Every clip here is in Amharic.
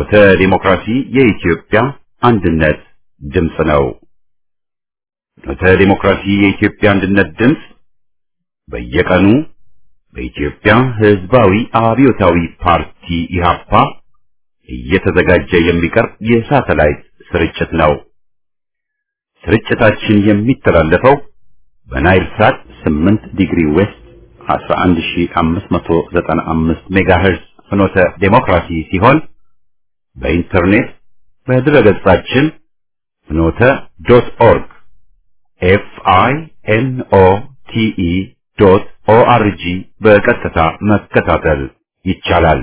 ፍኖተ ዲሞክራሲ የኢትዮጵያ አንድነት ድምፅ ነው። ፍኖተ ዲሞክራሲ የኢትዮጵያ አንድነት ድምፅ በየቀኑ በኢትዮጵያ ሕዝባዊ አብዮታዊ ፓርቲ ኢህአፓ እየተዘጋጀ የሚቀርብ የሳተላይት ስርጭት ነው። ስርጭታችን የሚተላለፈው በናይል ሳት 8 ዲግሪ ዌስት 11595 ሜጋሄርዝ ፍኖተ ዴሞክራሲ ሲሆን በኢንተርኔት በድረገጻችን ፍኖተ ዶት ኦርግ ኤፍ አይ ኤን ኦ ቲ ኢ ዶት ኦ አር ጂ በቀጥታ መከታተል ይቻላል።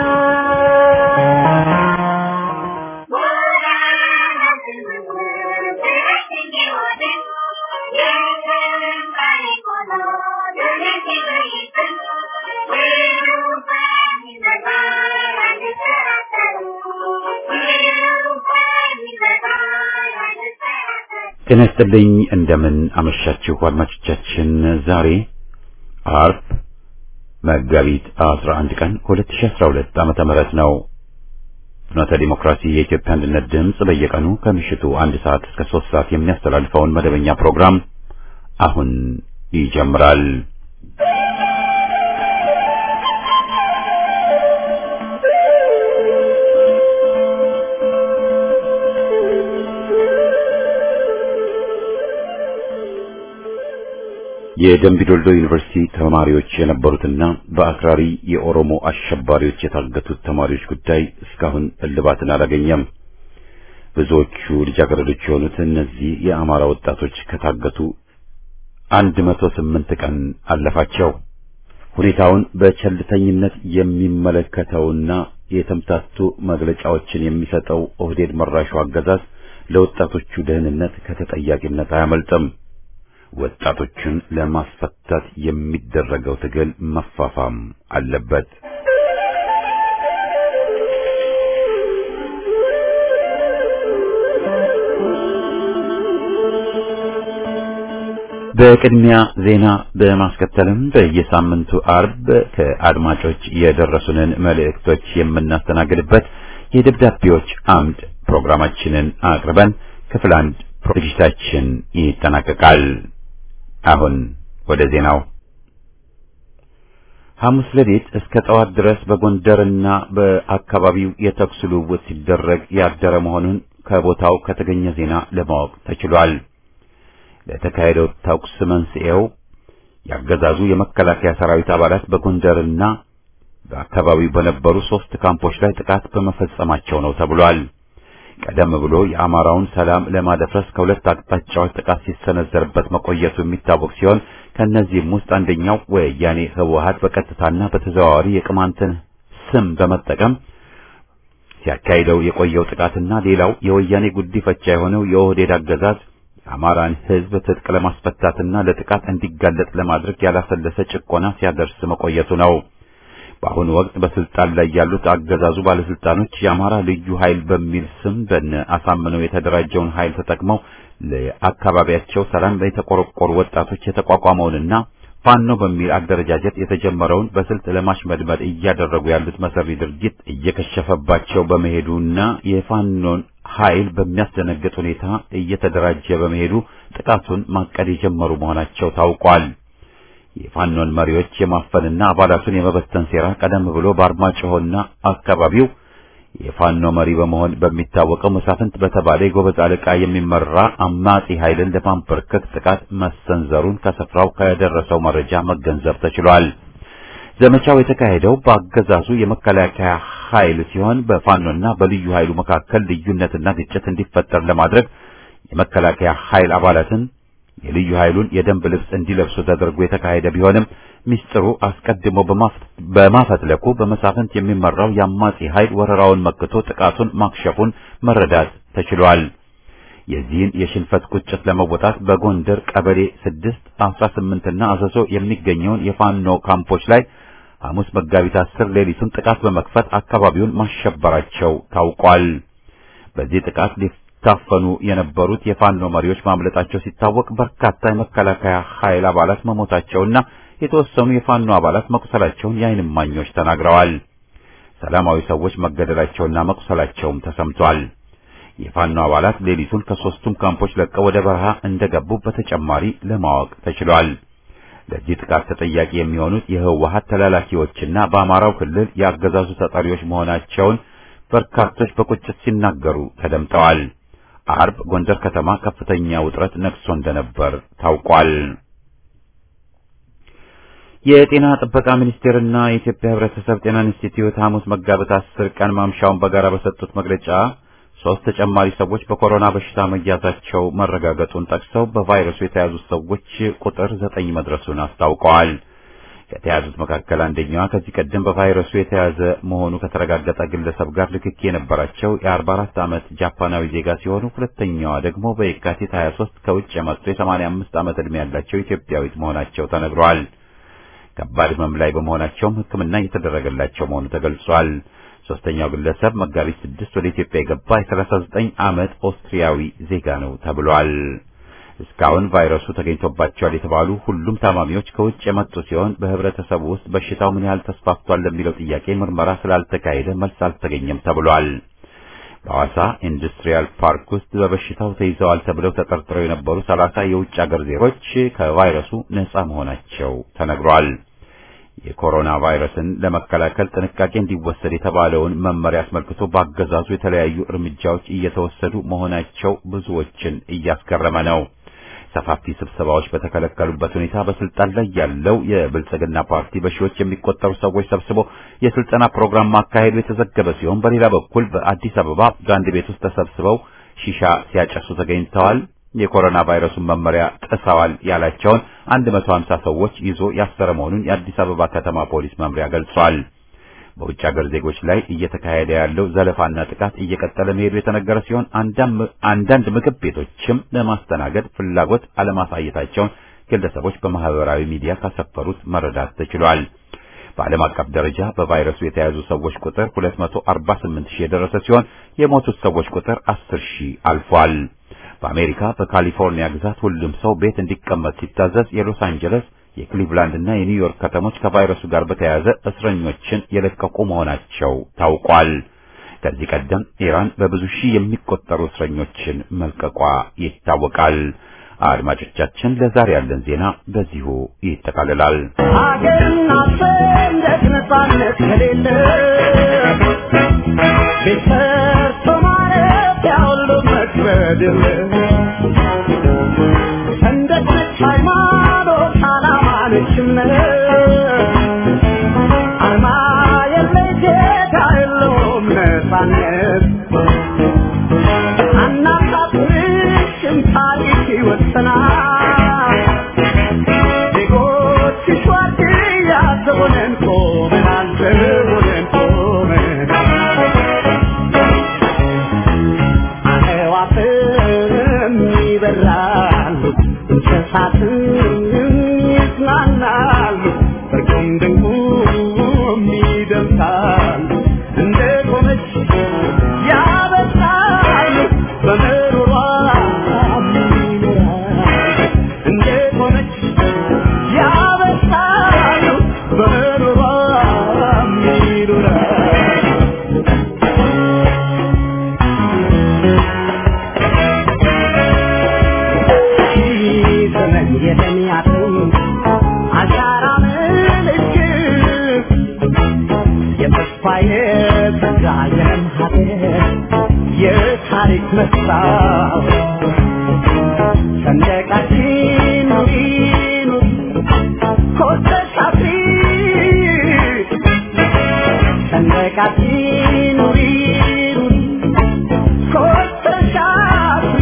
ጤና ይስጥልኝ። እንደምን አመሻችሁ አድማጮቻችን። ዛሬ አርብ መጋቢት 11 ቀን 2012 ዓመተ ምህረት ነው። ፍኖተ ዲሞክራሲ የኢትዮጵያ አንድነት ድምፅ በየቀኑ ከምሽቱ አንድ ሰዓት እስከ ሶስት ሰዓት የሚያስተላልፈውን መደበኛ ፕሮግራም አሁን ይጀምራል። የደምቢዶልዶ ዩኒቨርሲቲ ተማሪዎች የነበሩትና በአክራሪ የኦሮሞ አሸባሪዎች የታገቱት ተማሪዎች ጉዳይ እስካሁን እልባትን አላገኘም። ብዙዎቹ ልጃገረዶች የሆኑት እነዚህ የአማራ ወጣቶች ከታገቱ አንድ መቶ ስምንት ቀን አለፋቸው። ሁኔታውን በቸልተኝነት የሚመለከተውና የተምታቱ መግለጫዎችን የሚሰጠው ኦህዴድ መራሹ አገዛዝ ለወጣቶቹ ደህንነት ከተጠያቂነት አያመልጥም። ወጣቶችን ለማስፈታት የሚደረገው ትግል መፋፋም አለበት። በቅድሚያ ዜና በማስከተልም በየሳምንቱ አርብ ከአድማጮች የደረሱንን መልእክቶች የምናስተናግድበት የደብዳቤዎች አምድ ፕሮግራማችንን አቅርበን ክፍል አንድ ዝግጅታችን ይጠናቀቃል። አሁን ወደ ዜናው። ሐሙስ ሌሊት እስከ ጠዋት ድረስ በጎንደርና በአካባቢው የተኩስ ልውውጥ ሲደረግ ያደረ መሆኑን ከቦታው ከተገኘ ዜና ለማወቅ ተችሏል። ለተካሄደው ተኩስ መንስኤው ያገዛዙ የመከላከያ ሰራዊት አባላት በጎንደርና በአካባቢው በነበሩ ሶስት ካምፖች ላይ ጥቃት በመፈጸማቸው ነው ተብሏል። ቀደም ብሎ የአማራውን ሰላም ለማደፍረስ ከሁለት አቅጣጫዎች ጥቃት ሲሰነዘርበት መቆየቱ የሚታወቅ ሲሆን ከእነዚህም ውስጥ አንደኛው ወያኔ ህወሓት በቀጥታና በተዘዋዋሪ የቅማንትን ስም በመጠቀም ሲያካሂደው የቆየው ጥቃትና ሌላው የወያኔ ጉዲፈቻ የሆነው የኦህዴድ አገዛዝ የአማራን ህዝብ ትጥቅ ለማስፈታትና ለጥቃት እንዲጋለጥ ለማድረግ ያላሰለሰ ጭቆና ሲያደርስ መቆየቱ ነው። በአሁኑ ወቅት በስልጣን ላይ ያሉት አገዛዙ ባለስልጣኖች የአማራ ልዩ ኃይል በሚል ስም በነ አሳምነው የተደራጀውን ኃይል ተጠቅመው ለአካባቢያቸው ሰላም የተቆረቆሩ ወጣቶች የተቋቋመውንና ፋኖ በሚል አደረጃጀት የተጀመረውን በስልት ለማሽመድመድ እያደረጉ ያሉት መሰሪ ድርጊት እየከሸፈባቸው በመሄዱና የፋኖን ኃይል በሚያስደነግጥ ሁኔታ እየተደራጀ በመሄዱ ጥቃቱን ማቀድ የጀመሩ መሆናቸው ታውቋል። የፋኖን መሪዎች የማፈንና አባላቱን የመበተን ሴራ ቀደም ብሎ በአርማጭሆና አካባቢው የፋኖ መሪ በመሆን በሚታወቀው መሳፍንት በተባለ የጎበዝ አለቃ የሚመራ አማጺ ኃይልን ለማንበርከክ ጥቃት መሰንዘሩን ከስፍራው ከደረሰው መረጃ መገንዘብ ተችሏል። ዘመቻው የተካሄደው በአገዛዙ የመከላከያ ኃይል ሲሆን በፋኖና በልዩ ኃይሉ መካከል ልዩነትና ግጭት እንዲፈጠር ለማድረግ የመከላከያ ኃይል አባላትን የልዩ ኃይሉን የደንብ ልብስ እንዲለብሱ ተደርጎ የተካሄደ ቢሆንም ሚስጥሩ አስቀድሞ በማፈትለኩ በመሳፍንት የሚመራው የአማጺ ኃይል ወረራውን መክቶ ጥቃቱን ማክሸፉን መረዳት ተችሏል። የዚህን የሽንፈት ቁጭት ለመወጣት በጎንደር ቀበሌ ስድስት አስራ ስምንትና አሰሶ የሚገኘውን የፋኖ ካምፖች ላይ ሐሙስ መጋቢት አስር ሌሊቱን ጥቃት በመክፈት አካባቢውን ማሸበራቸው ታውቋል። በዚህ ጥቃት ሊታፈኑ የነበሩት የፋኖ መሪዎች ማምለጣቸው ሲታወቅ በርካታ የመከላከያ ኃይል አባላት መሞታቸውና የተወሰኑ የፋኖ አባላት መቁሰላቸውን የዓይን እማኞች ተናግረዋል። ሰላማዊ ሰዎች መገደላቸውና መቁሰላቸውም ተሰምቷል። የፋኖ አባላት ሌሊቱን ከሦስቱም ካምፖች ለቀው ወደ በረሃ እንደገቡ በተጨማሪ ለማወቅ ተችሏል። ለዚህ ጥቃት ተጠያቂ የሚሆኑት የህወሓት ተላላኪዎችና በአማራው ክልል የአገዛዙ ተጠሪዎች መሆናቸውን በርካቶች በቁጭት ሲናገሩ ተደምጠዋል። አርብ ጎንደር ከተማ ከፍተኛ ውጥረት ነግሶ እንደነበር ታውቋል። የጤና ጥበቃ ሚኒስቴርና የኢትዮጵያ ሕብረተሰብ ጤና ኢንስቲትዩት ሐሙስ መጋቢት አስር ቀን ማምሻውን በጋራ በሰጡት መግለጫ ሶስት ተጨማሪ ሰዎች በኮሮና በሽታ መያዛቸው መረጋገጡን ጠቅሰው በቫይረሱ የተያዙት ሰዎች ቁጥር ዘጠኝ መድረሱን አስታውቀዋል። ከተያዙት መካከል አንደኛዋ ከዚህ ቀደም በቫይረሱ የተያዘ መሆኑ ከተረጋገጠ ግለሰብ ጋር ንክኪ የነበራቸው የ44 ዓመት ጃፓናዊ ዜጋ ሲሆኑ ሁለተኛዋ ደግሞ በየካቲት 23 ከውጭ የመጡ የ85 ዓመት ዕድሜ ያላቸው ኢትዮጵያዊት መሆናቸው ተነግሯል። ከባድ ህመም ላይ በመሆናቸውም ሕክምና እየተደረገላቸው መሆኑ ተገልጿል። ሶስተኛው ግለሰብ መጋቢት ስድስት ወደ ኢትዮጵያ የገባ የ39 ዓመት ኦስትሪያዊ ዜጋ ነው ተብሏል። እስካሁን ቫይረሱ ተገኝቶባቸዋል የተባሉ ሁሉም ታማሚዎች ከውጭ የመጡ ሲሆን በህብረተሰቡ ውስጥ በሽታው ምን ያህል ተስፋፍቷል ለሚለው ጥያቄ ምርመራ ስላልተካሄደ መልስ አልተገኘም ተብሏል። በሐዋሳ ኢንዱስትሪያል ፓርክ ውስጥ በበሽታው ተይዘዋል ተብለው ተጠርጥረው የነበሩ ሰላሳ የውጭ አገር ዜጎች ከቫይረሱ ነጻ መሆናቸው ተነግሯል። የኮሮና ቫይረስን ለመከላከል ጥንቃቄ እንዲወሰድ የተባለውን መመሪያ አስመልክቶ በአገዛዙ የተለያዩ እርምጃዎች እየተወሰዱ መሆናቸው ብዙዎችን እያስገረመ ነው። ሰፋፊ ስብሰባዎች በተከለከሉበት ሁኔታ በስልጣን ላይ ያለው የብልጽግና ፓርቲ በሺዎች የሚቆጠሩ ሰዎች ሰብስቦ የስልጠና ፕሮግራም ማካሄዱ የተዘገበ ሲሆን በሌላ በኩል በአዲስ አበባ በአንድ ቤት ውስጥ ተሰብስበው ሺሻ ሲያጨሱ ተገኝተዋል። የኮሮና ቫይረሱን መመሪያ ጥሰዋል ያላቸውን 150 ሰዎች ይዞ ያሰረ መሆኑን የአዲስ አበባ ከተማ ፖሊስ መምሪያ ገልጿል። በውጭ ሀገር ዜጎች ላይ እየተካሄደ ያለው ዘለፋና ጥቃት እየቀጠለ መሄዱ የተነገረ ሲሆን አንዳንድ ምግብ ቤቶችም ለማስተናገድ ፍላጎት አለማሳየታቸውን ግለሰቦች በማህበራዊ ሚዲያ ካሰፈሩት መረዳት ተችሏል። በዓለም አቀፍ ደረጃ በቫይረሱ የተያዙ ሰዎች ቁጥር 248 ሺህ የደረሰ ሲሆን የሞቱት ሰዎች ቁጥር 10 ሺህ አልፏል። በአሜሪካ በካሊፎርኒያ ግዛት ሁሉም ሰው ቤት እንዲቀመጥ ሲታዘዝ የሎስ አንጀለስ የክሊቭላንድ እና የኒውዮርክ ከተሞች ከቫይረሱ ጋር በተያያዘ እስረኞችን የለቀቁ መሆናቸው ታውቋል። ከዚህ ቀደም ኢራን በብዙ ሺህ የሚቆጠሩ እስረኞችን መልቀቋ ይታወቃል። አድማጮቻችን፣ ለዛሬ ያለን ዜና በዚሁ ይጠቃልላል። ሀገርና ሰንደቅ ነጻነት ከሌለ ቤት ሰርቶ ማረፊያ ሁሉ መክበድ ሰንደቅ ነች ሃይማኖት፣ ዓላማ ነች እምነት አርማ የለይ ጌታ የለውም ነጻነት አናሳፍርሽም ታሪክ ይወሰናል ዜጎች ሸዋርድያ ዘቦነን ቆመናል ዘቦነን ቆመናል አዕዋፍም ይበራሉ እንስሳትም ይዝናናሉ በርቁም ድንቁም ይደምሳሉ እንደ ቆመች ያበሳሉ በምሮሯ ይኖራሉ እንደ ቆመች ያበሳሉ በምሮሯ ይኖራሉ ዘመን የተሚያትን አሻራ ምልክት የተስፋ የጸጋ የለም ሀገር የታሪክ መስታወት ሰንደቃችን ኑሪ ኑሪ ኮተሽ አፍሪ ሰንደቃችን ኑሪ ኑሪ ኮተሽ አፍሪ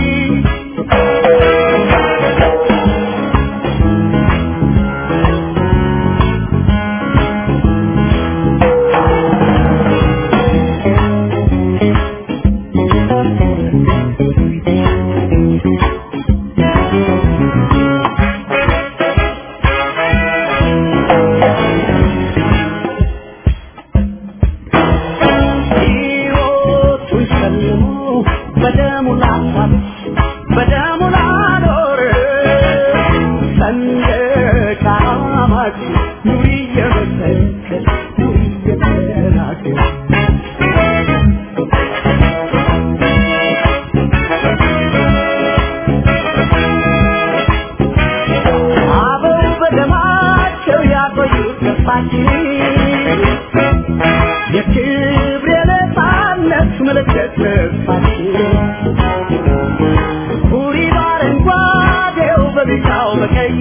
የክብር የነፃነት ምልክት ተስፋችን ቡሪ በአረንጓዴው በቢጫው በቀይ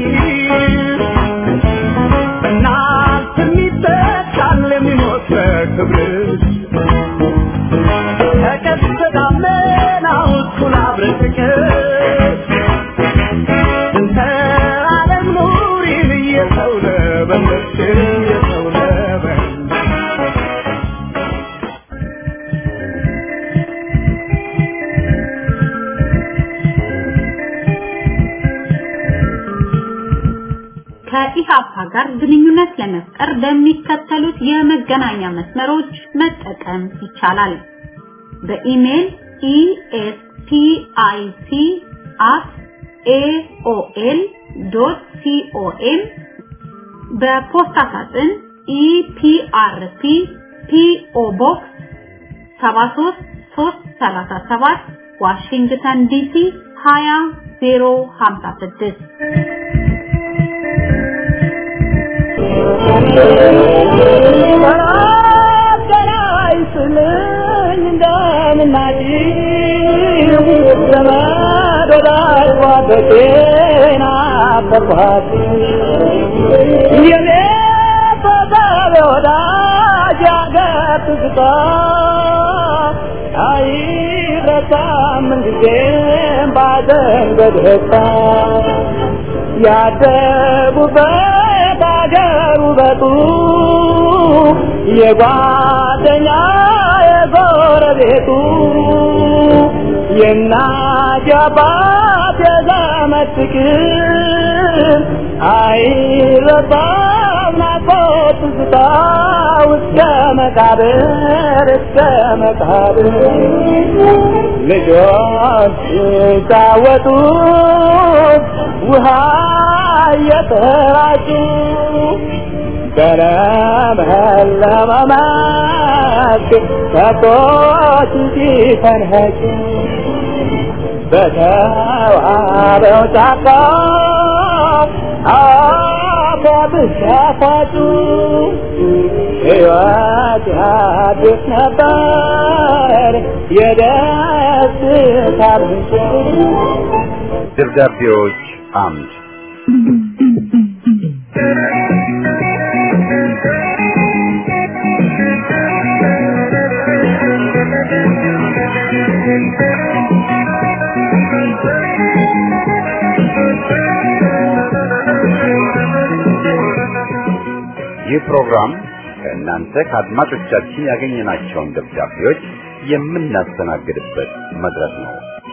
በእናንተ የሚተካል የሚሞት በክብር ተቀስተ ደመናው እኩል አብረን ፍቅር እንተ ዓለም ኑሪን እየሰው ለበለች እየሰው ለበለች ከኢሃፓ ጋር ግንኙነት ለመፍጠር በሚከተሉት የመገናኛ መስመሮች መጠቀም ይቻላል። በኢሜል espic@aol.com በፖስታ ሳጥን ኢፒአርፒ ፒኦ ቦክስ 73337 ዋሽንግተን ዲሲ 20056 ያደጉበት አገር ውበቱ የጓደኛ የጎረቤቱ የእናት የአባት የዘመድ ፍቅር አይረሳም ናፍቆት ትዝታ እስከ መቃብር እስከ መቃብር ልጆች ሲጫወቱ ውሃ እየተራጩ በለመለመ መስክ ከብቶች ሲፈንኸጩ በተዋበው ጫካ አፏብስ ያፋጩ ሕይወት ያድስ ነበር የደስታ ምንጭ ደብዳቤዎች አምድ ይህ ፕሮግራም ከእናንተ ከአድማጮቻችን ያገኘናቸውን ደብዳቤዎች የምናስተናግድበት መድረክ ነው።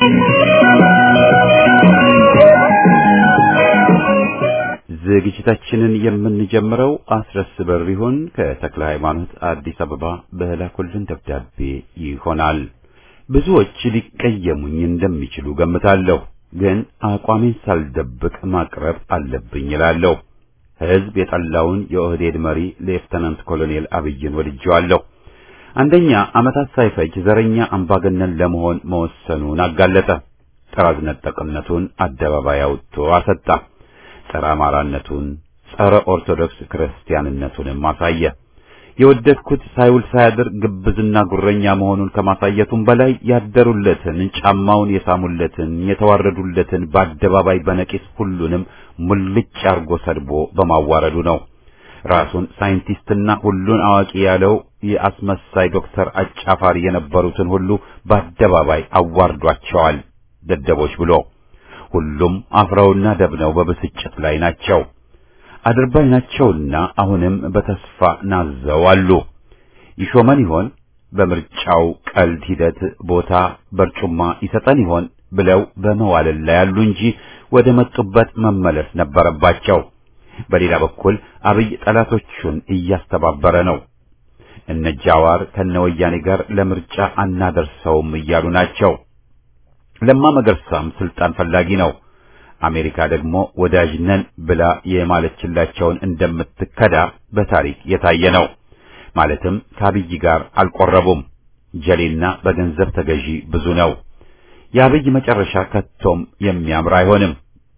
ዝግጅታችንን የምንጀምረው አስረስ በሪሁን ከተክለ ሃይማኖት አዲስ አበባ በላኩልን ደብዳቤ ይሆናል። ብዙዎች ሊቀየሙኝ እንደሚችሉ ገምታለሁ፣ ግን አቋሜን ሳልደብቅ ማቅረብ አለብኝ እላለሁ። ሕዝብ የጠላውን የኦህዴድ መሪ ሌፍተናንት ኮሎኔል አብይን ወድጄዋለሁ። አንደኛ ዓመታት ሳይፈጅ ዘረኛ አምባገነን ለመሆን መወሰኑን አጋለጠ። ጥራዝ ነጠቅነቱን አደባባይ አውጥቶ አሰጣ። ጸረ አማራነቱን፣ ጸረ ኦርቶዶክስ ክርስቲያንነቱንም አሳየ። የወደድኩት ሳይውል ሳያድር ግብዝና ጉረኛ መሆኑን ከማሳየቱም በላይ ያደሩለትን፣ ጫማውን የሳሙለትን፣ የተዋረዱለትን በአደባባይ በነቂስ ሁሉንም ሙልጭ አርጎ ሰድቦ በማዋረዱ ነው። ራሱን ሳይንቲስትና ሁሉን አዋቂ ያለው የአስመሳይ ዶክተር አጫፋሪ የነበሩትን ሁሉ በአደባባይ አዋርዷቸዋል ደደቦች ብሎ ሁሉም አፍረውና ደብነው በብስጭት ላይ ናቸው። አድርባይ ናቸውና አሁንም በተስፋ ናዘው አሉ። ይሾመን ይሆን? በምርጫው ቀልድ ሂደት ቦታ በርጩማ ይሰጠን ይሆን ብለው በመዋለል ላይ ያሉ እንጂ ወደ መጡበት መመለስ ነበረባቸው። በሌላ በኩል አብይ ጠላቶቹን እያስተባበረ ነው። እነ ጃዋር ከነወያኔ ጋር ለምርጫ አናደርሰውም እያሉ ናቸው። ለማ መገርሳም ስልጣን ፈላጊ ነው። አሜሪካ ደግሞ ወዳጅ ነን ብላ የማለችላቸውን እንደምትከዳ በታሪክ የታየ ነው። ማለትም ከአብይ ጋር አልቆረቡም። ጀሌና በገንዘብ ተገዢ ብዙ ነው። የአብይ መጨረሻ ከቶም የሚያምር አይሆንም።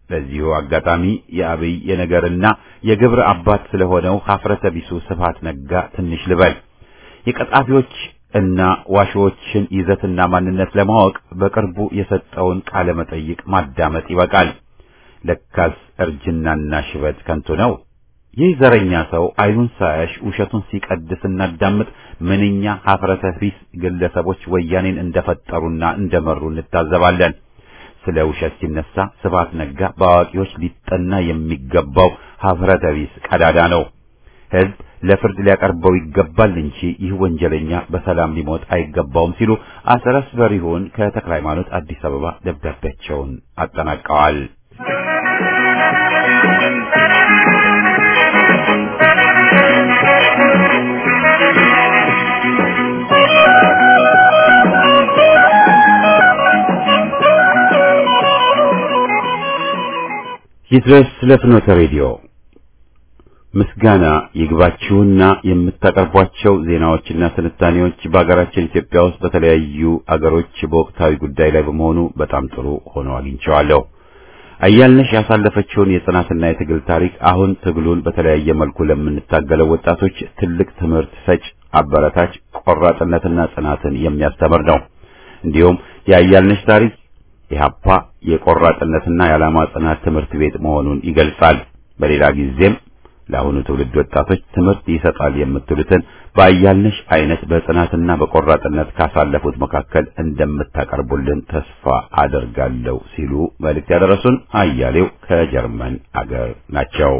በዚሁ አጋጣሚ የአብይ የነገርና የግብር አባት ስለሆነው ሀፍረተ ቢሱ ስብሐት ነጋ ትንሽ ልበል። የቀጣፊዎች እና ዋሾዎችን ይዘትና ማንነት ለማወቅ በቅርቡ የሰጠውን ቃለ መጠይቅ ማዳመጥ ይበቃል። ለካስ እርጅናና ሽበት ከንቱ ነው። ይህ ዘረኛ ሰው አይኑን ሳያሽ ውሸቱን ሲቀድስ እናዳምጥ ምንኛ ሀፍረተ ቢስ ግለሰቦች ወያኔን እንደፈጠሩና እንደመሩ እንታዘባለን። ስለ ውሸት ሲነሳ ስብሐት ነጋ በአዋቂዎች ሊጠና የሚገባው ሀፍረተ ቢስ ቀዳዳ ነው። ሕዝብ ለፍርድ ሊያቀርበው ይገባል እንጂ ይህ ወንጀለኛ በሰላም ሊሞት አይገባውም ሲሉ አስረስ በሪሁን ከተክለ ሃይማኖት አዲስ አበባ ደብዳቤያቸውን አጠናቀዋል። ይድረስ ለፍኖተ ሬዲዮ ምስጋና ይግባችሁና የምታቀርቧቸው ዜናዎችና ትንታኔዎች በአገራችን ኢትዮጵያ ውስጥ በተለያዩ አገሮች በወቅታዊ ጉዳይ ላይ በመሆኑ በጣም ጥሩ ሆኖ አግኝቼዋለሁ። አያልነሽ ያሳለፈችውን የጽናትና የትግል ታሪክ አሁን ትግሉን በተለያየ መልኩ ለምንታገለው ወጣቶች ትልቅ ትምህርት ሰጭ፣ አበረታች፣ ቆራጥነትና ጽናትን የሚያስተምር ነው። እንዲሁም የአያልነሽ ታሪክ የሀፓ የቆራጥነትና የዓላማ ጽናት ትምህርት ቤት መሆኑን ይገልጻል። በሌላ ጊዜም ለአሁኑ ትውልድ ወጣቶች ትምህርት ይሰጣል የምትሉትን በአያልነሽ አይነት በጽናትና በቆራጥነት ካሳለፉት መካከል እንደምታቀርቡልን ተስፋ አደርጋለሁ ሲሉ መልእክት ያደረሱን አያሌው ከጀርመን አገር ናቸው።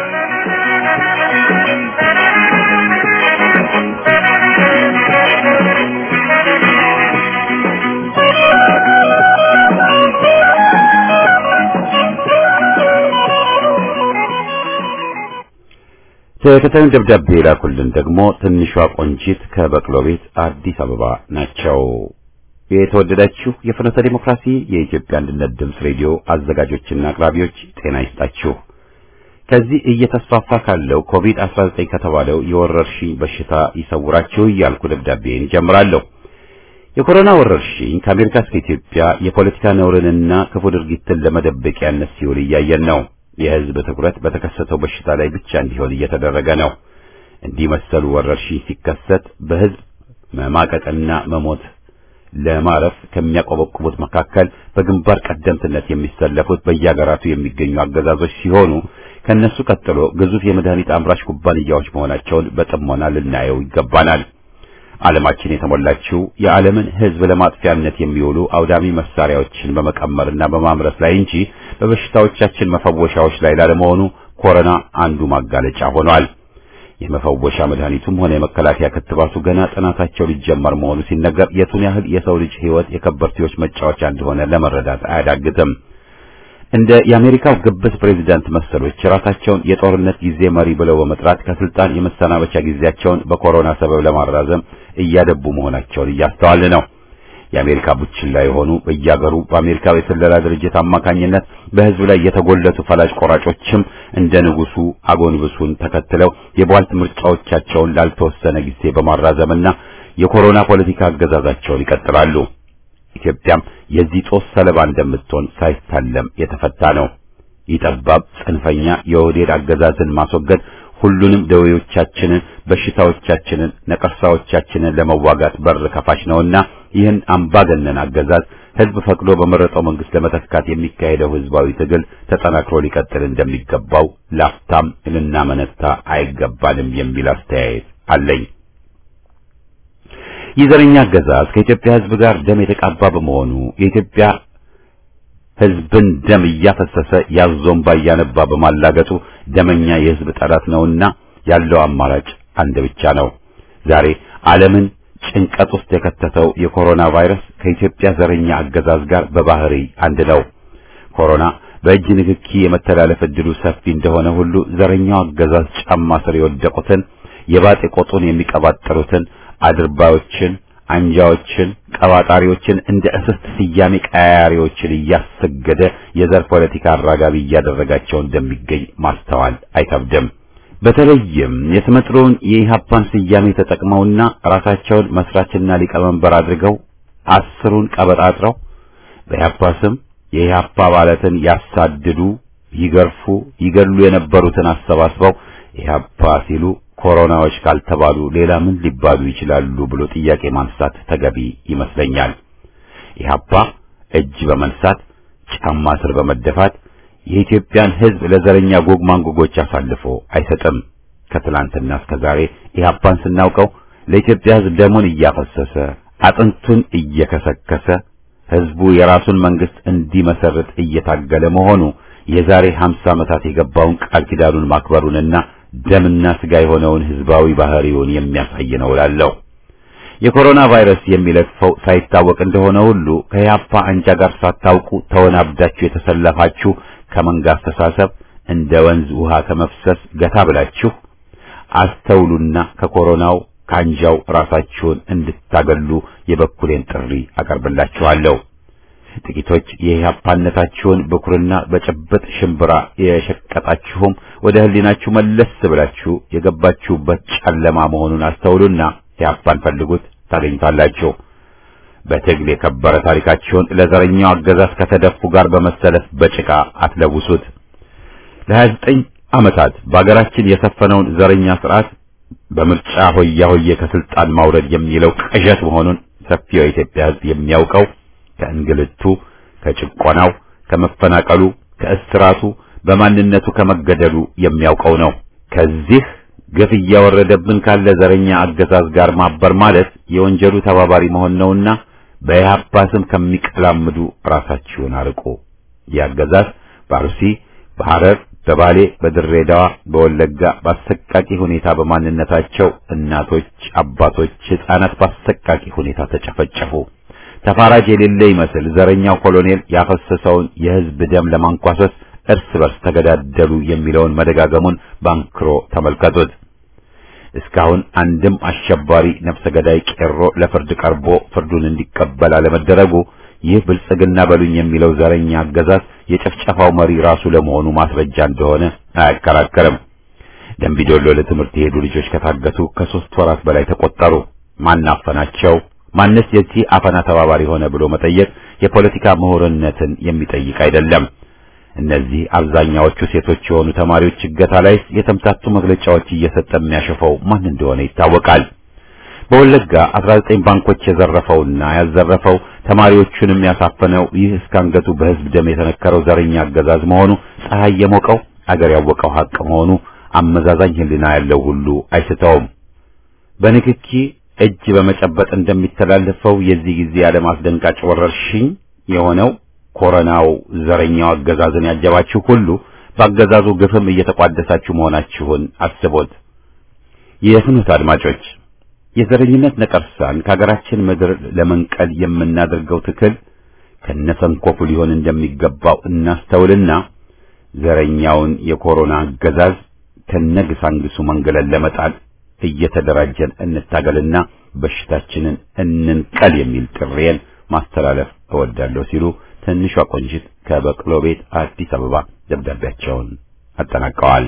ተከታዩን ደብዳቤ የላኩልን ደግሞ ትንሿ ቆንጂት ከበቅሎ ቤት አዲስ አበባ ናቸው። የተወደዳችሁ የፍኖተ ዲሞክራሲ የኢትዮጵያ አንድነት ድምፅ ሬዲዮ አዘጋጆችና አቅራቢዎች ጤና ይስጣችሁ። ከዚህ እየተስፋፋ ካለው ኮቪድ-19 ከተባለው የወረርሽኝ በሽታ ይሰውራችሁ እያልኩ ደብዳቤን እጀምራለሁ። የኮሮና ወረርሽኝ ከአሜሪካ እስከ ኢትዮጵያ የፖለቲካ ነውርንና ክፉ ድርጊትን ለመደበቂያነት ሲውል እያየን ነው። የሕዝብ ትኩረት በተከሰተው በሽታ ላይ ብቻ እንዲሆን እየተደረገ ነው። እንዲህ መሰሉ ወረርሽኝ ሲከሰት በሕዝብ መማቀቅና መሞት ለማረፍ ከሚያቆበቁቡት መካከል በግንባር ቀደምትነት የሚሰለፉት በየሀገራቱ የሚገኙ አገዛዞች ሲሆኑ ከነሱ ቀጥሎ ግዙፍ የመድኃኒት አምራች ኩባንያዎች መሆናቸውን በጥሞና ልናየው ይገባናል። ዓለማችን የተሞላችው የዓለምን ሕዝብ ለማጥፊያነት የሚውሉ አውዳሚ መሳሪያዎችን በመቀመርና በማምረት ላይ እንጂ በበሽታዎቻችን መፈወሻዎች ላይ ላለመሆኑ ኮሮና አንዱ ማጋለጫ ሆኗል። የመፈወሻ መድኃኒቱም ሆነ የመከላከያ ክትባቱ ገና ጥናታቸው ሊጀመር መሆኑ ሲነገር የቱን ያህል የሰው ልጅ ሕይወት የከበርቴዎች መጫወቻ እንደሆነ ለመረዳት አያዳግትም። እንደ የአሜሪካው ግብስ ፕሬዚዳንት መሰሎች ራሳቸውን የጦርነት ጊዜ መሪ ብለው በመጥራት ከስልጣን የመሰናበቻ ጊዜያቸውን በኮሮና ሰበብ ለማራዘም እያደቡ መሆናቸውን እያስተዋል ነው። የአሜሪካ ቡችላ የሆኑ በየአገሩ በአሜሪካው የስለላ ድርጅት አማካኝነት በሕዝብ ላይ የተጎለቱ ፈላጭ ቆራጮችም እንደ ንጉሱ አጎንብሱን ተከትለው የቧልት ምርጫዎቻቸውን ላልተወሰነ ጊዜ በማራዘምና የኮሮና ፖለቲካ አገዛዛቸውን ይቀጥላሉ። ኢትዮጵያም የዚህ ጦስ ሰለባ እንደምትሆን ሳይታለም የተፈታ ነው። ይጠባብ ጽንፈኛ የኦህዴድ አገዛዝን ማስወገድ ሁሉንም ደዌዎቻችንን፣ በሽታዎቻችንን፣ ነቀርሳዎቻችንን ለመዋጋት በር ከፋች ነውና ይህን አምባገነን አገዛዝ ሕዝብ ፈቅዶ በመረጠው መንግስት ለመተካት የሚካሄደው ሕዝባዊ ትግል ተጠናክሮ ሊቀጥል እንደሚገባው ላፍታም ልናመነታ አይገባንም የሚል አስተያየት አለኝ። ይህ ዘረኛ አገዛዝ ከኢትዮጵያ ሕዝብ ጋር ደም የተቃባ በመሆኑ የኢትዮጵያ ሕዝብን ደም እያፈሰሰ ያዞምባ እያነባ በማላገጡ ደመኛ የሕዝብ ጠላት ነውና ያለው አማራጭ አንድ ብቻ ነው። ዛሬ ዓለምን ጭንቀት ውስጥ የከተተው የኮሮና ቫይረስ ከኢትዮጵያ ዘረኛ አገዛዝ ጋር በባህሪ አንድ ነው። ኮሮና በእጅ ንክኪ የመተላለፍ ዕድሉ ሰፊ እንደሆነ ሁሉ ዘረኛው አገዛዝ ጫማ ስር የወደቁትን የባጤ ቆጡን የሚቀባጠሩትን አድርባዮችን፣ አንጃዎችን፣ ቀባጣሪዎችን እንደ እስስት ስያሜ ቀያሪዎችን እያሰገደ የዘር ፖለቲካ አራጋቢ እያደረጋቸው እንደሚገኝ ማስተዋል አይከብድም። በተለይም የስመጥሮውን የኢህአፓን ስያሜ ተጠቅመውና ራሳቸውን መስራችና ሊቀመንበር አድርገው አስሩን ቀበጣጥረው በኢህአፓ ስም የኢህአፓ አባላትን ያሳድዱ ይገርፉ፣ ይገሉ የነበሩትን አሰባስበው ኢህአፓ ሲሉ ኮሮናዎች ካልተባሉ ሌላ ምን ሊባሉ ይችላሉ ብሎ ጥያቄ ማንሳት ተገቢ ይመስለኛል። ኢህአፓ እጅ በመንሳት ጫማ ስር በመደፋት የኢትዮጵያን ሕዝብ ለዘረኛ ጎግ ማንጎጎች አሳልፎ አይሰጥም። ከትላንትና እስከ ዛሬ ኢህአፓን ስናውቀው ለኢትዮጵያ ሕዝብ ደሙን እያፈሰሰ አጥንቱን እየከሰከሰ ሕዝቡ የራሱን መንግስት እንዲመሰርት እየታገለ መሆኑ የዛሬ 50 ዓመታት የገባውን ቃል ኪዳኑን ማክበሩንና ደምና ስጋ የሆነውን ህዝባዊ ባህሪውን የሚያሳይ ነው እላለሁ። የኮሮና ቫይረስ የሚለክፈው ሳይታወቅ እንደሆነ ሁሉ ከያፓ አንጃ ጋር ሳታውቁ ተወናብዳችሁ የተሰለፋችሁ ከመንጋ አስተሳሰብ እንደ ወንዝ ውሃ ከመፍሰስ ገታ ብላችሁ አስተውሉና ከኮሮናው ከአንጃው ራሳችሁን እንድታገሉ የበኩሌን ጥሪ አቀርብላችኋለሁ። ጥቂቶች የኢህአፓነታችሁን በኩርና በጭብጥ ሽምብራ የሸቀጣችሁም ወደ ህሊናችሁ መለስ ብላችሁ የገባችሁበት ጨለማ መሆኑን አስተውሉና ኢህአፓን ፈልጉት፣ ታገኙታላችሁ። በትግል የከበረ ታሪካችሁን ለዘረኛው አገዛዝ ከተደፉ ጋር በመሰለፍ በጭቃ አትለውሱት። ለሀያ ዘጠኝ ዓመታት በአገራችን የሰፈነውን ዘረኛ ስርዓት በምርጫ ሆያ ሆዬ ከስልጣን ማውረድ የሚለው ቅዠት መሆኑን ሰፊው የኢትዮጵያ ህዝብ የሚያውቀው ከእንግልቱ፣ ከጭቆናው፣ ከመፈናቀሉ፣ ከእስራቱ፣ በማንነቱ ከመገደሉ የሚያውቀው ነው። ከዚህ ግፍ እያወረደብን ካለ ዘረኛ አገዛዝ ጋር ማበር ማለት የወንጀሉ ተባባሪ መሆን ነውና በኢህአፓ ስም ከሚቀላምዱ ራሳችሁን አርቁ። የአገዛዝ በአርሲ፣ በሐረር፣ በባሌ፣ በድሬዳዋ፣ በወለጋ በአሰቃቂ ሁኔታ በማንነታቸው እናቶች፣ አባቶች፣ ሕፃናት በአሰቃቂ ሁኔታ ተጨፈጨፉ። ተፋራጅ የሌለ ይመስል ዘረኛው ኮሎኔል ያፈሰሰውን የህዝብ ደም ለማንኳሰስ እርስ በርስ ተገዳደሉ የሚለውን መደጋገሙን ባንክሮ ተመልከቱት። እስካሁን አንድም አሸባሪ ነፍሰ ገዳይ ቄሮ ለፍርድ ቀርቦ ፍርዱን እንዲቀበል አለመደረጉ ይህ ብልጽግና በሉኝ የሚለው ዘረኛ አገዛዝ የጭፍጨፋው መሪ ራሱ ለመሆኑ ማስረጃ እንደሆነ አያከራከርም። ደምቢዶሎ ለትምህርት የሄዱ ልጆች ከታገቱ ከሶስት ወራት በላይ ተቆጠሩ። ማናፈናቸው? ማንስ የዚህ አፈና ተባባሪ ሆነ ብሎ መጠየቅ የፖለቲካ ምሁርነትን የሚጠይቅ አይደለም። እነዚህ አብዛኛዎቹ ሴቶች የሆኑ ተማሪዎች እገታ ላይ የተምታቱ መግለጫዎች እየሰጠ የሚያሸፈው ማን እንደሆነ ይታወቃል። በወለጋ 19 ባንኮች የዘረፈውና ያዘረፈው ተማሪዎቹንም ያሳፈነው ይህ እስካንገቱ በህዝብ ደም የተነከረው ዘረኛ አገዛዝ መሆኑ ፀሐይ የሞቀው አገር ያወቀው ሀቅ መሆኑ አመዛዛኝ ህሊና ያለው ሁሉ አይስተውም። በንክኪ እጅ በመጨበጥ እንደሚተላለፈው የዚህ ጊዜ ዓለም አስደንጋጭ ወረርሽኝ የሆነው ኮሮናው ዘረኛው አገዛዝን ያጀባችሁ ሁሉ በአገዛዙ ግፍም እየተቋደሳችሁ መሆናችሁን አስቦት። የፍኖት አድማጮች የዘረኝነት ነቀርሳን ከሀገራችን ምድር ለመንቀል የምናደርገው ትክል ከነሰንኮፉ ሊሆን እንደሚገባው እናስተውልና ዘረኛውን የኮሮና አገዛዝ ከነግሳንግሱ መንገለን ለመጣል እየተደራጀን እንታገልና በሽታችንን እንንቀል የሚል ጥሬን ማስተላለፍ እወዳለሁ ሲሉ ትንሿ ቆንጂት ከበቅሎ ቤት አዲስ አበባ ደብዳቤያቸውን አጠናቀዋል።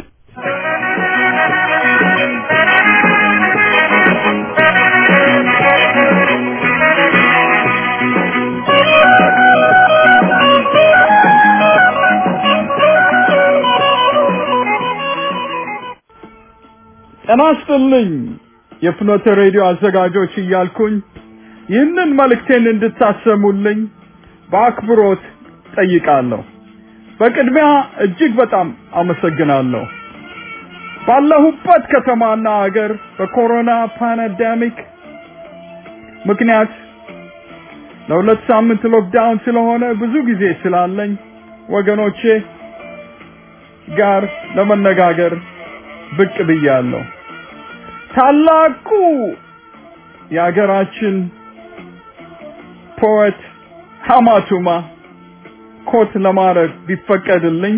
ጤና ይስጥልኝ የፍኖተ ሬዲዮ አዘጋጆች እያልኩኝ ይህንን መልእክቴን እንድታሰሙልኝ በአክብሮት ጠይቃለሁ። በቅድሚያ እጅግ በጣም አመሰግናለሁ። ባለሁበት ከተማና ሀገር በኮሮና ፓንዳሚክ ምክንያት ለሁለት ሳምንት ሎክዳውን ስለሆነ ብዙ ጊዜ ስላለኝ ወገኖቼ ጋር ለመነጋገር ብቅ ብያለሁ። ታላቁ የሀገራችን ፖet ሐማቱማ ኮት ለማድረግ ቢፈቀድልኝ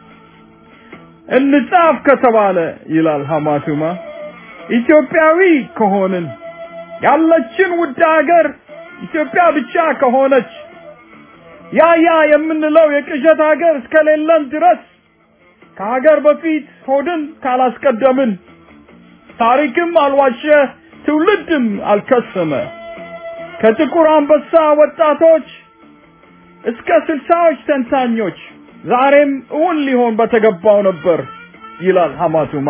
እንጻፍ ከተባለ ይላል ሐማቱማ ኢትዮጵያዊ ከሆንን ያለችን ውድ ሀገር ኢትዮጵያ ብቻ ከሆነች ያ ያ የምንለው የቅዠት ሀገር እስከሌለን ድረስ ከሀገር በፊት ሆድን ካላስቀደምን ታሪክም አልዋሸ ትውልድም አልከሰመ ከጥቁር አንበሳ ወጣቶች እስከ ስልሳዎች ተንታኞች ዛሬም እውን ሊሆን በተገባው ነበር ይላል ሐማቱማ።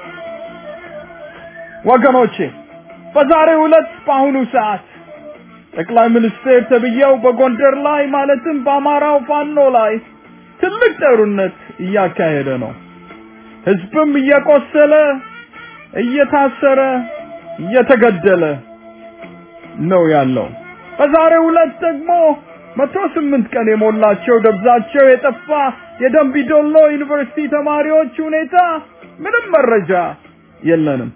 ወገኖቼ በዛሬው ዕለት በአሁኑ ሰዓት ጠቅላይ ሚኒስትር ተብዬው በጎንደር ላይ ማለትም በአማራው ፋኖ ላይ ትልቅ ጦርነት እያካሄደ ነው። ህዝብም እየቆሰለ እየታሰረ እየተገደለ ነው ያለው። በዛሬው ዕለት ደግሞ መቶ ስምንት ቀን የሞላቸው ደብዛቸው የጠፋ የደምቢዶሎ ዩኒቨርሲቲ ተማሪዎች ሁኔታ ምንም መረጃ የለንም።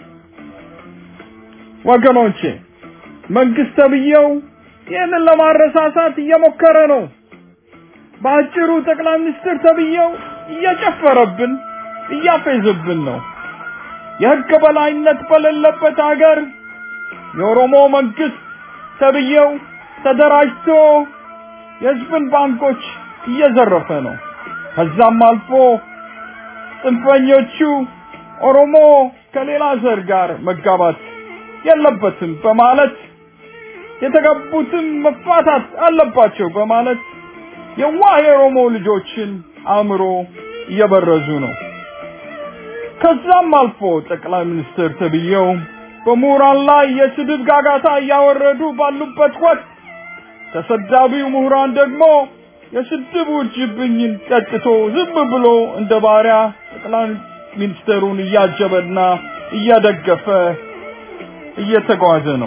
ወገኖቼ መንግስት ተብዬው ይህንን ለማረሳሳት እየሞከረ ነው። በአጭሩ ጠቅላይ ሚኒስትር ተብዬው እየጨፈረብን እያፌዘብን ነው። የህግ በላይነት በሌለበት ሀገር የኦሮሞ መንግስት ተብዬው ተደራጅቶ የህዝብን ባንኮች እየዘረፈ ነው። ከዛም አልፎ ጽንፈኞቹ ኦሮሞ ከሌላ ዘር ጋር መጋባት የለበትም በማለት የተጋቡትም መፋታት አለባቸው በማለት የዋህ የኦሮሞ ልጆችን አእምሮ እየበረዙ ነው። ከዛም አልፎ ጠቅላይ ሚኒስትር ተብዬው በምሁራን ላይ የስድብ ጋጋታ እያወረዱ ባሉበት ወቅት ተሰዳቢው ምሁራን ደግሞ የስድብ ውርጅብኝን ጠጥቶ ዝም ብሎ እንደ ባሪያ ጠቅላይ ሚኒስትሩን እያጀበና እያደገፈ እየተጓዘ ነው።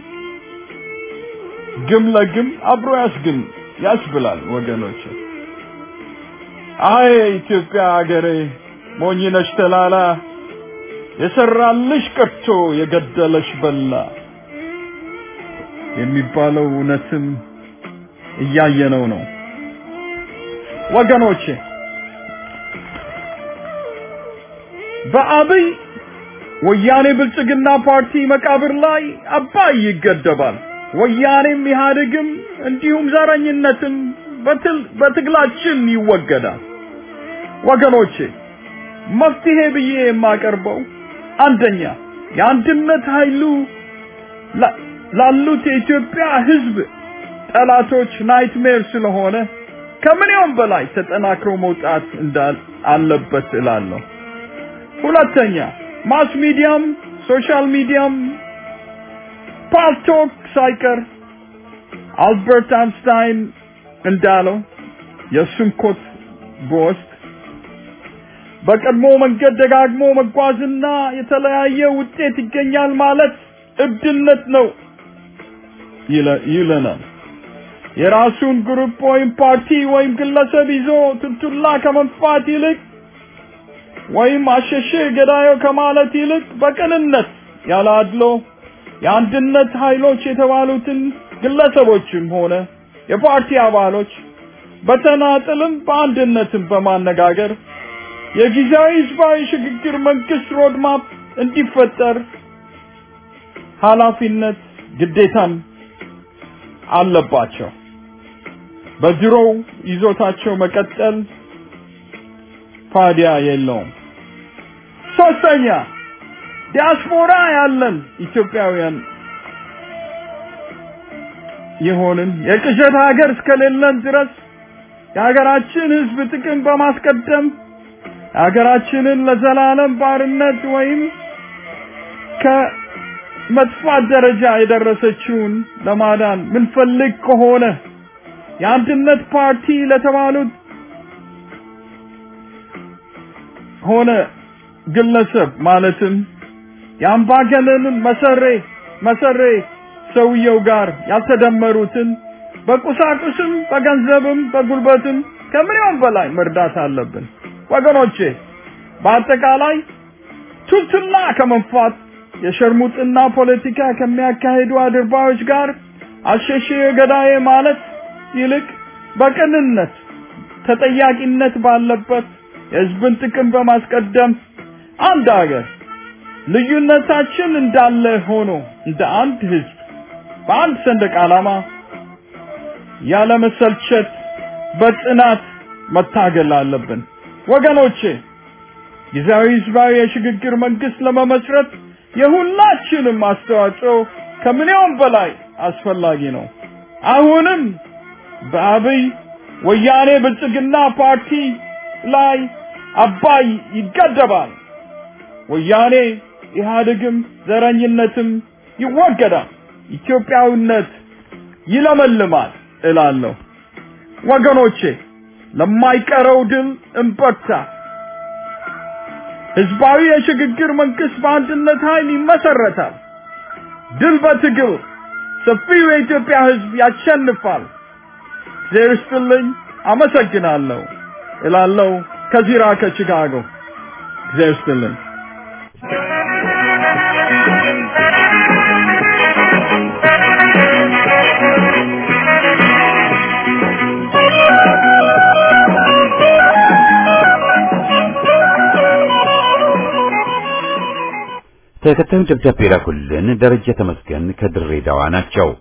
ግም ለግም አብሮ ያስግም ያስብላል ወገኖች። አይ ኢትዮጵያ ሀገሬ ሞኝነሽ ተላላ የሰራልሽ ቀርቶ የገደለሽ በላ የሚባለው እውነትም እያየነው ነው ወገኖቼ። በአብይ ወያኔ ብልጽግና ፓርቲ መቃብር ላይ አባይ ይገደባል። ወያኔም ኢህአዴግም እንዲሁም ዘረኝነትም በትግላችን ይወገዳል። ወገኖቼ መፍትሄ ብዬ የማቀርበው አንደኛ የአንድነት ኃይሉ ላሉት የኢትዮጵያ ህዝብ ጠላቶች ናይትሜር ስለሆነ ከምንየውም በላይ ተጠናክሮ መውጣት እንዳል አለበት እላለሁ። ሁለተኛ ማስ ሚዲያም ሶሻል ሚዲያም ፓልቶክ ሳይቀር አልበርት አንስታይን እንዳለው የእሱን ኮት በወስድ በቀድሞ መንገድ ደጋግሞ መጓዝና የተለያየ ውጤት ይገኛል ማለት እብድነት ነው ይለናል። የራሱን ግሩፕ ወይም ፓርቲ ወይም ግለሰብ ይዞ ትንቱላ ከመንፋት ይልቅ ወይም አሸሼ ገዳዮ ከማለት ይልቅ በቅንነት ያለ አድሎ የአንድነት ኃይሎች የተባሉትን ግለሰቦችም ሆነ የፓርቲ አባሎች በተናጥልም በአንድነትም በማነጋገር የጊዜያዊ ህዝባዊ ሽግግር መንግስት ሮድማፕ እንዲፈጠር ኃላፊነት ግዴታም አለባቸው። በድሮው ይዞታቸው መቀጠል ፋዲያ የለውም። ሶስተኛ ዲያስፖራ ያለን ኢትዮጵያውያን የሆንን የቅዠት ሀገር እስከሌለን ድረስ የሀገራችን ህዝብ ጥቅም በማስቀደም ሀገራችንን ለዘላለም ባርነት ወይም ከመጥፋት ደረጃ የደረሰችውን ለማዳን ምንፈልግ ከሆነ የአንድነት ፓርቲ ለተባሉት ሆነ ግለሰብ ማለትም የአምባገነንን መሰሬ መሰሬ ሰውየው ጋር ያልተደመሩትን በቁሳቁስም በገንዘብም በጉልበትም ከምንም በላይ መርዳት አለብን ወገኖቼ። በአጠቃላይ ቱልቱላ ከመንፋት የሸርሙጥና ፖለቲካ ከሚያካሂዱ አድርባዮች ጋር አሸሼ ገዳዬ ማለት ይልቅ በቅንነት ተጠያቂነት ባለበት የህዝብን ጥቅም በማስቀደም አንድ ሀገር ልዩነታችን እንዳለ ሆኖ እንደ አንድ ህዝብ በአንድ ሰንደቅ ዓላማ ያለ መሰልቸት በጽናት መታገል አለብን ወገኖቼ። ጊዜያዊ ህዝባዊ የሽግግር መንግስት ለመመስረት የሁላችንም አስተዋጽኦ ከምንየውም በላይ አስፈላጊ ነው። አሁንም በአብይ ወያኔ ብልጽግና ፓርቲ ላይ አባይ ይገደባል። ወያኔ ኢህአዴግም ዘረኝነትም ይወገዳል። ኢትዮጵያዊነት ይለመልማል እላለሁ። ወገኖቼ ለማይቀረው ድል እንበርታ። ህዝባዊ የሽግግር መንግስት በአንድነት ኃይል ይመሰረታል። ድል በትግል ሰፊው የኢትዮጵያ ህዝብ ያሸንፋል። እግዚአብሔር ይስጥልኝ። አመሰግናለሁ እላለሁ ከዚራ ከቺካጎ እግዚአብሔር ይስጥልኝ። ተከታዩን ደብዳቤ ላኩልን ደረጀ ተመስገን ከድሬዳዋ ናቸው።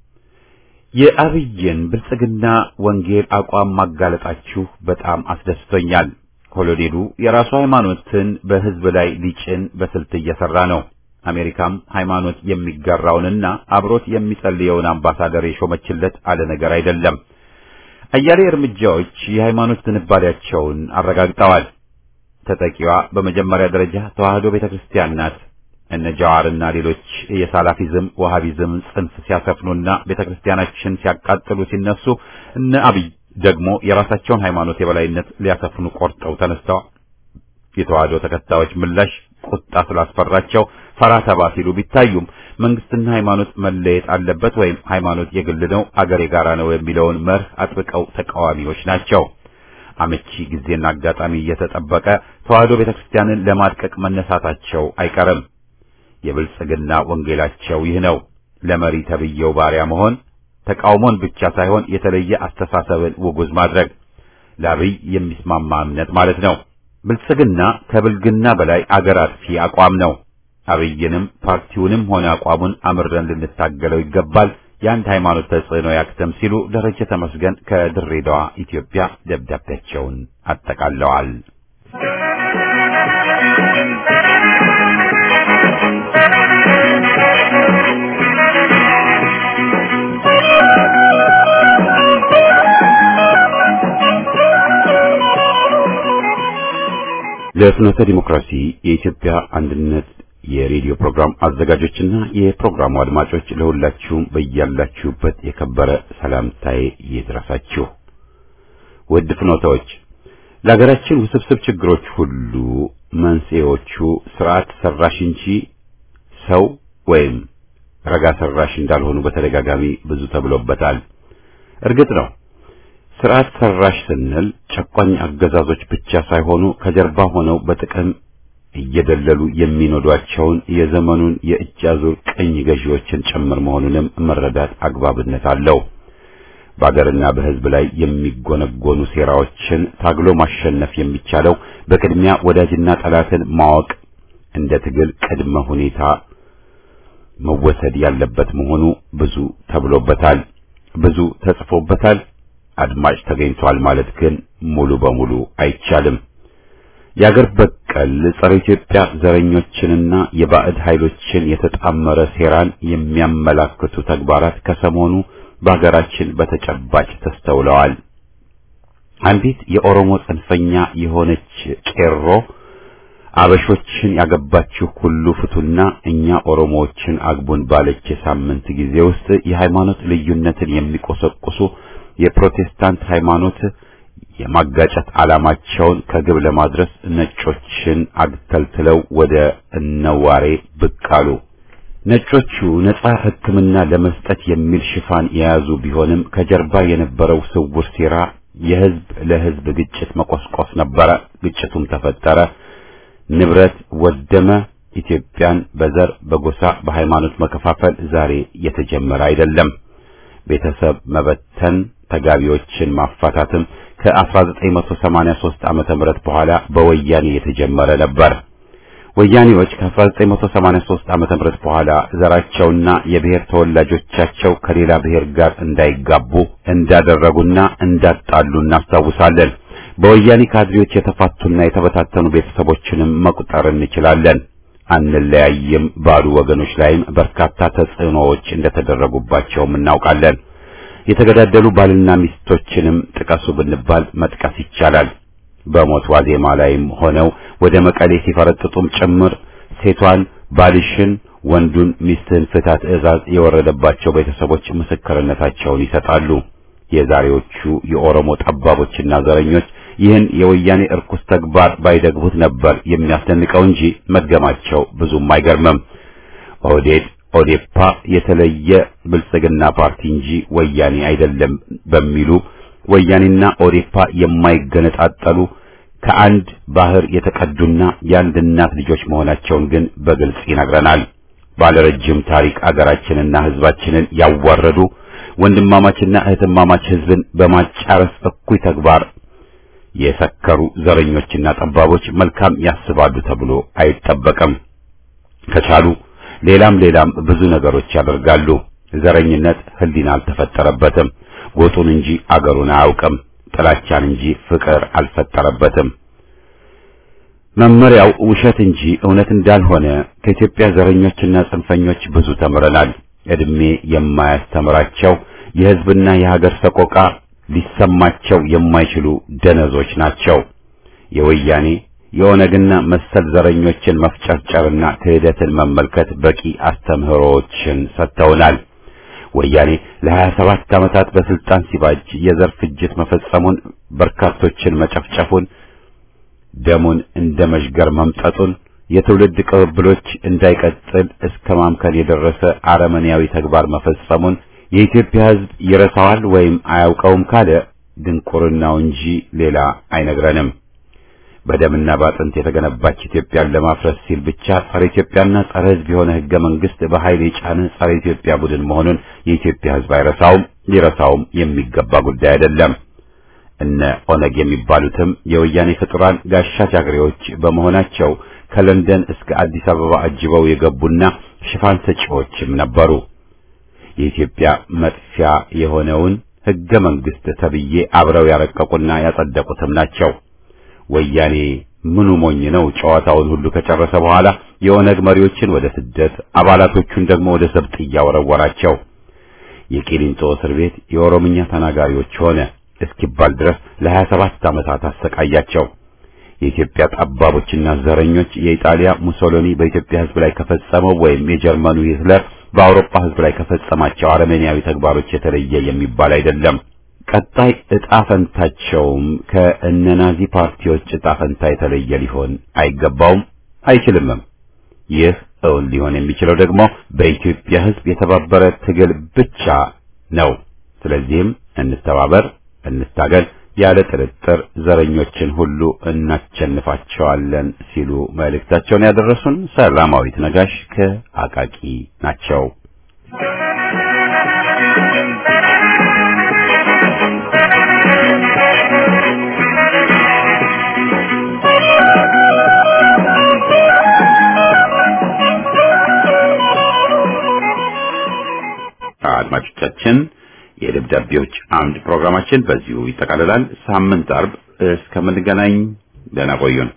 የአብይን ብልጽግና ወንጌል አቋም ማጋለጣችሁ በጣም አስደስቶኛል። ኮሎኔሉ የራሱ ሃይማኖትን በህዝብ ላይ ሊጭን በስልት እየሰራ ነው። አሜሪካም ሃይማኖት የሚጋራውንና አብሮት የሚጸልየውን አምባሳደር የሾመችለት አለ ነገር አይደለም። አያሌ እርምጃዎች የሃይማኖት ዝንባሌያቸውን አረጋግጠዋል። ተጠቂዋ በመጀመሪያ ደረጃ ተዋህዶ ቤተክርስቲያን ናት። እነ ጃዋርና ሌሎች የሳላፊዝም ወሃቢዝም ጽንፍ ሲያሰፍኑና ቤተክርስቲያናችን ሲያቃጥሉ ሲነሱ እነ አብይ ደግሞ የራሳቸውን ሃይማኖት የበላይነት ሊያሰፍኑ ቆርጠው ተነስተዋል። የተዋህዶ ተከታዮች ምላሽ ቁጣ ስላስፈራቸው ፈራ ተባ ሲሉ ቢታዩም መንግስትና ሃይማኖት መለየት አለበት ወይም ሃይማኖት የግል ነው፣ አገር የጋራ ነው የሚለውን መርህ አጥብቀው ተቃዋሚዎች ናቸው። አመቺ ጊዜና አጋጣሚ እየተጠበቀ ተዋህዶ ቤተክርስቲያንን ለማድቀቅ መነሳታቸው አይቀርም። የብልጽግና ወንጌላቸው ይህ ነው። ለመሪ ተብየው ባሪያ መሆን፣ ተቃውሞን ብቻ ሳይሆን የተለየ አስተሳሰብን ውጉዝ ማድረግ፣ ለአብይ የሚስማማ እምነት ማለት ነው። ብልጽግና ከብልግና በላይ አገር አጥፊ አቋም ነው። አብይንም ፓርቲውንም ሆነ አቋሙን አምረን ልንታገለው ይገባል። የአንድ ሃይማኖት ተጽዕኖ ያክተም ሲሉ ደረጀ ተመስገን ከድሬዳዋ ኢትዮጵያ ደብዳቤያቸውን አጠቃለዋል። ለፍኖተ ዲሞክራሲ የኢትዮጵያ አንድነት የሬዲዮ ፕሮግራም አዘጋጆችና የፕሮግራሙ አድማጮች ለሁላችሁም በያላችሁበት የከበረ ሰላምታዬ ይድረሳችሁ። ውድ ፍኖታዎች፣ ለሀገራችን ውስብስብ ችግሮች ሁሉ መንስኤዎቹ ስርዓት ሰራሽ እንጂ ሰው ወይም ረጋ ሰራሽ እንዳልሆኑ በተደጋጋሚ ብዙ ተብሎበታል። እርግጥ ነው ስርዓት ሰራሽ ስንል ጨቋኝ አገዛዞች ብቻ ሳይሆኑ ከጀርባ ሆነው በጥቅም እየደለሉ የሚኖዷቸውን የዘመኑን የእጅ አዙር ቅኝ ገዢዎችን ጭምር መሆኑንም መረዳት አግባብነት አለው። በአገርና በሕዝብ ላይ የሚጎነጎኑ ሴራዎችን ታግሎ ማሸነፍ የሚቻለው በቅድሚያ ወዳጅና ጠላትን ማወቅ እንደ ትግል ቅድመ ሁኔታ መወሰድ ያለበት መሆኑ ብዙ ተብሎበታል፣ ብዙ ተጽፎበታል። አድማጭ ተገኝቷል ማለት ግን ሙሉ በሙሉ አይቻልም። የአገር በቀል ጸረ ኢትዮጵያ ዘረኞችንና የባዕድ ኃይሎችን የተጣመረ ሴራን የሚያመላክቱ ተግባራት ከሰሞኑ በሀገራችን በተጨባጭ ተስተውለዋል። አንዲት የኦሮሞ ጽንፈኛ የሆነች ቄሮ አበሾችን ያገባችሁ ሁሉ ፍቱና እኛ ኦሮሞዎችን አግቡን ባለች የሳምንት ጊዜ ውስጥ የሃይማኖት ልዩነትን የሚቆሰቁሱ የፕሮቴስታንት ሃይማኖት የማጋጨት ዓላማቸውን ከግብ ለማድረስ ነጮችን አግተልትለው ወደ እነዋሬ ብቅ አሉ። ነጮቹ ነጻ ሕክምና ለመስጠት የሚል ሽፋን የያዙ ቢሆንም ከጀርባ የነበረው ስውር ሴራ የህዝብ ለህዝብ ግጭት መቆስቆስ ነበረ። ግጭቱም ተፈጠረ፣ ንብረት ወደመ። ኢትዮጵያን በዘር በጎሳ በሃይማኖት መከፋፈል ዛሬ የተጀመረ አይደለም። ቤተሰብ መበተን፣ ተጋቢዎችን ማፋታትም ከ1983 ዓመተ ምህረት በኋላ በወያኔ የተጀመረ ነበር። ወያኔዎች ከ1983 ዓመተ ምህረት በኋላ ዘራቸውና የብሔር ተወላጆቻቸው ከሌላ ብሔር ጋር እንዳይጋቡ እንዳደረጉና እንዳጣሉ እናስታውሳለን። በወያኔ ካድሬዎች የተፋቱና የተበታተኑ ቤተሰቦችንም መቁጠር እንችላለን። አንለያይም ባሉ ወገኖች ላይም በርካታ ተጽዕኖዎች እንደተደረጉባቸውም እናውቃለን። የተገዳደሉ ባልና ሚስቶችንም ጥቀሱ ብንባል መጥቀስ ይቻላል። በሞት ዋዜማ ላይም ሆነው ወደ መቀሌ ሲፈረጥጡም ጭምር ሴቷን ባልሽን ወንዱን ሚስትህን ፍታ ትዕዛዝ የወረደባቸው ቤተሰቦች ምስክርነታቸውን ይሰጣሉ። የዛሬዎቹ የኦሮሞ ጠባቦችና ዘረኞች ይህን የወያኔ እርኩስ ተግባር ባይደግቡት ነበር የሚያስደንቀው እንጂ መድገማቸው ብዙም አይገርምም። ኦህዴድ ኦዴፓ የተለየ ብልጽግና ፓርቲ እንጂ ወያኔ አይደለም በሚሉ ወያኔና ኦዴፓ የማይገነጣጠሉ ከአንድ ባህር የተቀዱና የአንድ እናት ልጆች መሆናቸውን ግን በግልጽ ይነግረናል። ባለረጅም ታሪክ አገራችንና ሕዝባችንን ያዋረዱ ወንድማማችና እህትማማች ሕዝብን በማጫረስ እኩይ ተግባር የሰከሩ ዘረኞችና ጠባቦች መልካም ያስባሉ ተብሎ አይጠበቅም። ከቻሉ ሌላም ሌላም ብዙ ነገሮች ያደርጋሉ። ዘረኝነት ሕሊና አልተፈጠረበትም። ጎጡን እንጂ አገሩን አያውቅም። ጥላቻን እንጂ ፍቅር አልፈጠረበትም። መመሪያው ውሸት እንጂ እውነት እንዳልሆነ ከኢትዮጵያ ዘረኞችና ጽንፈኞች ብዙ ተምረናል። እድሜ የማያስተምራቸው የሕዝብና የሀገር ሰቆቃ ሊሰማቸው የማይችሉ ደነዞች ናቸው። የወያኔ የኦነግና መሰል ዘረኞችን መፍጨርጨርና ክህደትን መመልከት በቂ አስተምህሮዎችን ሰጥተውናል። ወያኔ ለሀያ ሰባት ዓመታት በስልጣን ሲባጅ የዘር ፍጅት መፈጸሙን፣ በርካቶችን መጨፍጨፉን፣ ደሙን እንደ መዥገር መምጠጡን፣ የትውልድ ቅብብሎች እንዳይቀጥል እስከ ማምከን የደረሰ አረመኔያዊ ተግባር መፈጸሙን የኢትዮጵያ ሕዝብ ይረሳዋል ወይም አያውቀውም ካለ ድንቁርናው እንጂ ሌላ አይነግረንም። በደምና ባጥንት የተገነባች ኢትዮጵያን ለማፍረስ ሲል ብቻ ጸረ ኢትዮጵያና ጸረ ሕዝብ የሆነ ሕገ መንግሥት በኃይል የጫነ ጸረ ኢትዮጵያ ቡድን መሆኑን የኢትዮጵያ ሕዝብ አይረሳውም፣ ሊረሳውም የሚገባ ጉዳይ አይደለም። እነ ኦነግ የሚባሉትም የወያኔ ፍጡራን ጋሻ ጃግሬዎች በመሆናቸው ከለንደን እስከ አዲስ አበባ አጅበው የገቡና ሽፋን ሰጪዎችም ነበሩ። የኢትዮጵያ መጥፊያ የሆነውን ሕገ መንግሥት ተብዬ አብረው ያረቀቁና ያጸደቁትም ናቸው። ወያኔ ምኑ ሞኝ ነው? ጨዋታውን ሁሉ ከጨረሰ በኋላ የኦነግ መሪዎችን ወደ ስደት አባላቶቹን ደግሞ ወደ ሰብጥያ ወረወራቸው። የቂሊንጦ እስር ቤት የኦሮምኛ ተናጋሪዎች ሆነ እስኪባል ድረስ ለሀያ ሰባት ዓመታት አሰቃያቸው። የኢትዮጵያ ጠባቦችና ዘረኞች የኢጣሊያ ሙሶሎኒ በኢትዮጵያ ሕዝብ ላይ ከፈጸመው ወይም የጀርመኑ ሂትለር በአውሮፓ ሕዝብ ላይ ከፈጸማቸው አረመኔያዊ ተግባሮች የተለየ የሚባል አይደለም። ቀጣይ ዕጣ ፈንታቸውም ከእነናዚ ፓርቲዎች ዕጣ ፈንታ የተለየ ሊሆን አይገባውም፣ አይችልምም። ይህ እውን ሊሆን የሚችለው ደግሞ በኢትዮጵያ ሕዝብ የተባበረ ትግል ብቻ ነው። ስለዚህም እንተባበር፣ እንታገል፣ ያለ ጥርጥር ዘረኞችን ሁሉ እናሸንፋቸዋለን ሲሉ መልእክታቸውን ያደረሱን ሰላማዊት ነጋሽ ከአቃቂ ናቸው። አድማጮቻችን የደብዳቤዎች አምድ ፕሮግራማችን በዚሁ ይጠቃልላል። ሳምንት አርብ እስከምንገናኝ ደህና ቆዩን።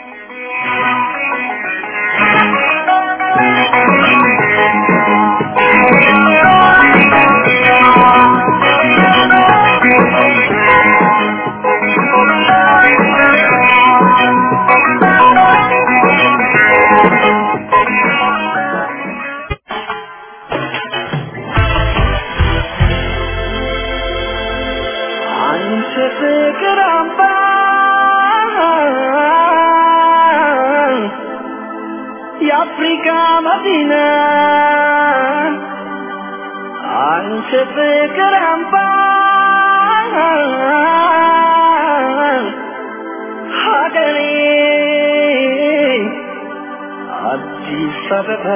አንቺ ፍቅር አምባ የአፍሪካ መዲና አንቺ ፍቅር አምባ ሀገሬ አዲስ አበባ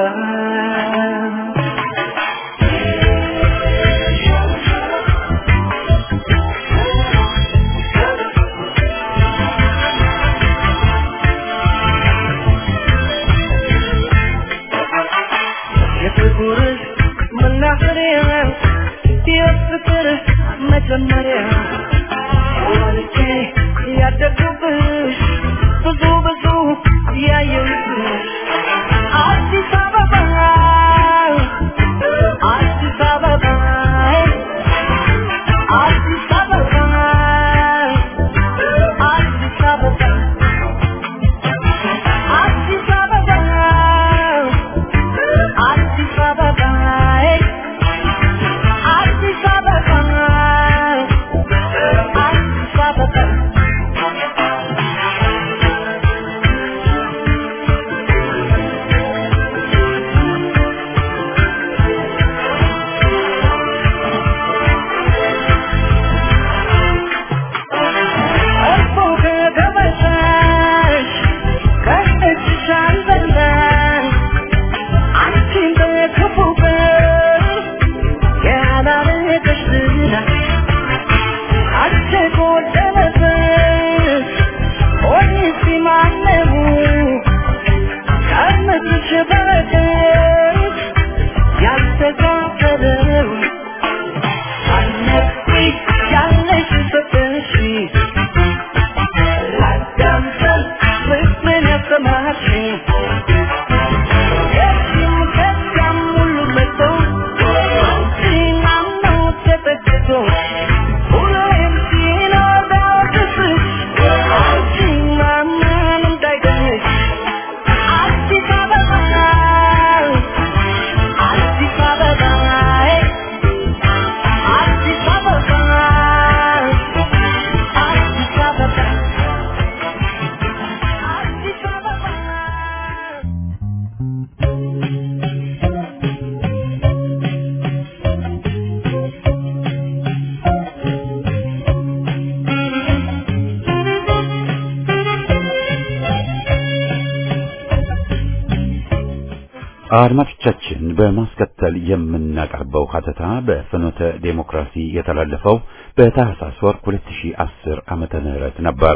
የፍቅርህ መናኸሪያ የፍቅር መጀመሪያ ወልጄ ያደግኩብሽ ብዙ ብዙ ያየሁብሽ አዲስ አበባ አዲስ አበባ አዲስ አበባ አዲስ አበባ አዲስ አበባ እኮ ከገበታሽ ከእጅሽ አልበላሽ አንቺን በክፉ ቀን ያላረገሽ ዝና አንቺ ጎደለበት ሆኒስ ማነው ከምትሽ በረከት ያልተካፈለው አነቂ ያለሽ ሰጠሽ ላዳምጠን ፍቅርን ያሰማሽኝ ከዚህም ከዚያም ሁሉ መጥቶ አንቺን አምኖ ተጠግቶ ሁሌም ሲኖር ቢያወቅስሽ አንቺን ማመን እንዳይገኝሽ አዲስ አበባ አዲስ አበባ አዲስ አበባ አዲስ አበባ አዲስ አበባ አድማጮቻችን በማስከተል የምናቀርበው ሀተታ በፍኖተ ዴሞክራሲ የተላለፈው በታህሳስ ወር 2010 ዓመተ ምህረት ነበር።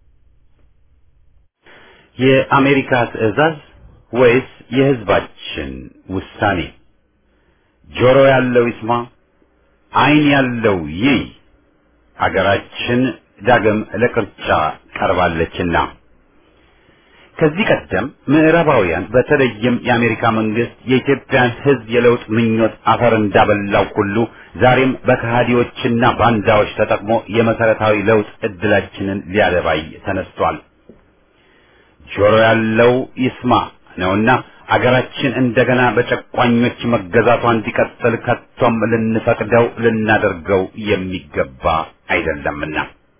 የአሜሪካ ትዕዛዝ ወይስ የህዝባችን ውሳኔ? ጆሮ ያለው ይስማ፣ ዓይን ያለው ይይ። ሀገራችን ዳግም ለቅርጫ ቀርባለችና ከዚህ ቀደም ምዕራባውያን በተለይም የአሜሪካ መንግስት የኢትዮጵያን ሕዝብ የለውጥ ምኞት አፈር እንዳበላው ሁሉ ዛሬም በከሃዲዎችና ባንዳዎች ተጠቅሞ የመሰረታዊ ለውጥ እድላችንን ሊያደባይ ተነስቷል። ጆሮ ያለው ይስማ ነውና አገራችን እንደገና በጨቋኞች መገዛቷ እንዲቀጥል ከቶም ልንፈቅደው ልናደርገው የሚገባ አይደለምና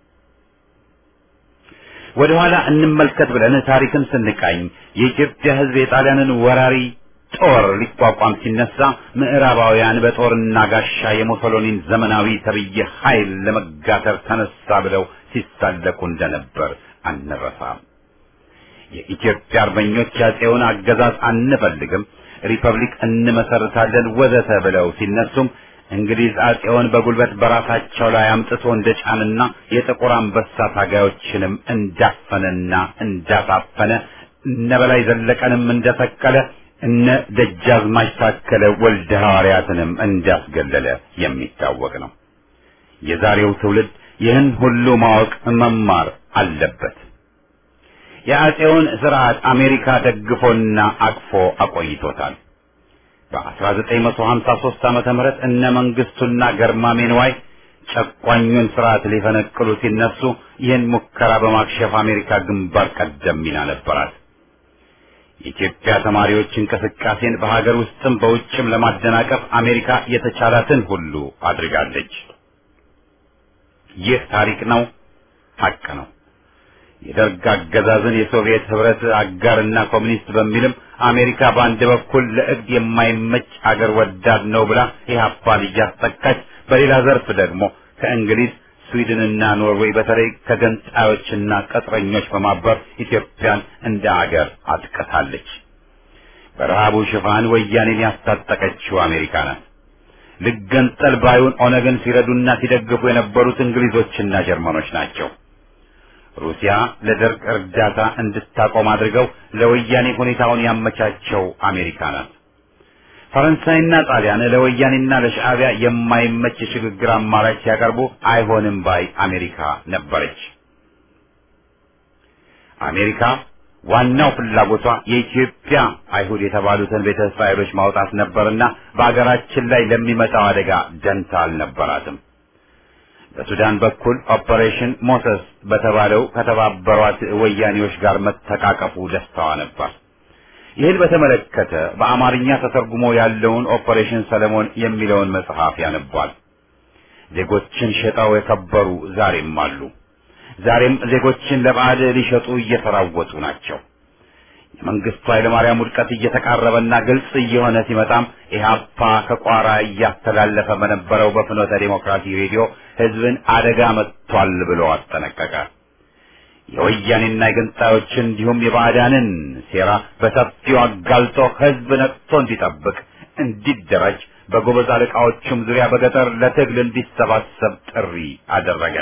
ወደ ኋላ እንመልከት ብለን ታሪክን ስንቃኝ የኢትዮጵያ ሕዝብ የጣሊያንን ወራሪ ጦር ሊቋቋም ሲነሳ ምዕራባውያን በጦርና ጋሻ የሙሶሎኒን ዘመናዊ ተብዬ ኃይል ለመጋተር ተነሳ ብለው ሲሳለቁ እንደነበር አንረሳም። የኢትዮጵያ አርበኞች ያጼውን አገዛዝ አንፈልግም፣ ሪፐብሊክ እንመሰርታለን ወዘተ ብለው ሲነሱም እንግሊዝ አጼውን በጉልበት በራሳቸው ላይ አምጥቶ እንደጫንና የጥቁር አንበሳ ታጋዮችንም እንዳፈነና እንዳሳፈነ እነ በላይ ዘለቀንም እንደሰቀለ እነ ደጃዝማች ታከለ ወልደ ሐዋርያትንም እንዳስገለለ የሚታወቅ ነው። የዛሬው ትውልድ ይህን ሁሉ ማወቅ መማር አለበት። የአጼውን ስርዓት አሜሪካ ደግፎና አቅፎ አቆይቶታል። በ1953 ዓመተ ምህረት እነ መንግስቱና ገርማሜ ንዋይ ጨቋኙን ስርዓት ሊፈነቅሉ ሲነሱ ይህን ሙከራ በማክሸፍ አሜሪካ ግንባር ቀደም ሚና ነበራት። የኢትዮጵያ ተማሪዎች እንቅስቃሴን በሀገር ውስጥም በውጭም ለማደናቀፍ አሜሪካ የተቻላትን ሁሉ አድርጋለች። ይህ ታሪክ ነው፣ ሀቅ ነው። የደርግ አገዛዝን የሶቪየት ህብረት አጋርና ኮሚኒስት በሚልም አሜሪካ በአንድ በኩል ለእብድ የማይመች አገር ወዳድ ነው ብላ ኢህአፓን እያስጠቃች፣ በሌላ ዘርፍ ደግሞ ከእንግሊዝ ስዊድንና ኖርዌይ በተለይ ከገንጣዮችና ቅጥረኞች በማበር ኢትዮጵያን እንደ አገር አጥቅታለች። በረሃቡ ሽፋን ወያኔን ያስታጠቀችው አሜሪካ ናት። ልገንጠል ባዩን ኦነግን ሲረዱና ሲደግፉ የነበሩት እንግሊዞችና ጀርመኖች ናቸው። ሩሲያ ለደርግ እርዳታ እንድታቆም አድርገው ለወያኔ ሁኔታውን ያመቻቸው አሜሪካ ናት። ፈረንሳይና ጣሊያን ለወያኔና ለሻዕቢያ የማይመች የሽግግር አማራጭ ሲያቀርቡ አይሆንም ባይ አሜሪካ ነበረች። አሜሪካ ዋናው ፍላጎቷ የኢትዮጵያ አይሁድ የተባሉትን ቤተ እስራኤሎች ማውጣት ነበርና በአገራችን ላይ ለሚመጣው አደጋ ደንታ አልነበራትም። በሱዳን በኩል ኦፐሬሽን ሞሰስ በተባለው ከተባበሯት ወያኔዎች ጋር መተቃቀፉ ደስታዋ ነበር። ይህን በተመለከተ በአማርኛ ተተርጉሞ ያለውን ኦፐሬሽን ሰለሞን የሚለውን መጽሐፍ ያነቧል። ዜጎችን ሸጠው የከበሩ ዛሬም አሉ። ዛሬም ዜጎችን ለባዕድ ሊሸጡ እየተራወጡ ናቸው። የመንግስቱ ኃይለማርያም ውድቀት እየተቃረበና ግልጽ እየሆነ ሲመጣም ኢህአፓ ከቋራ እያስተላለፈ በነበረው በፍኖተ ዴሞክራሲ ሬዲዮ ህዝብን አደጋ መጥቷል ብሎ አስጠነቀቀ። የወያኔና የገንጣዮችን እንዲሁም የባዕዳንን ሴራ በሰፊው አጋልጦ ህዝብ ነቅቶ እንዲጠብቅ እንዲደራጅ በጎበዝ አለቃዎቹም ዙሪያ በገጠር ለትግል እንዲሰባሰብ ጥሪ አደረገ።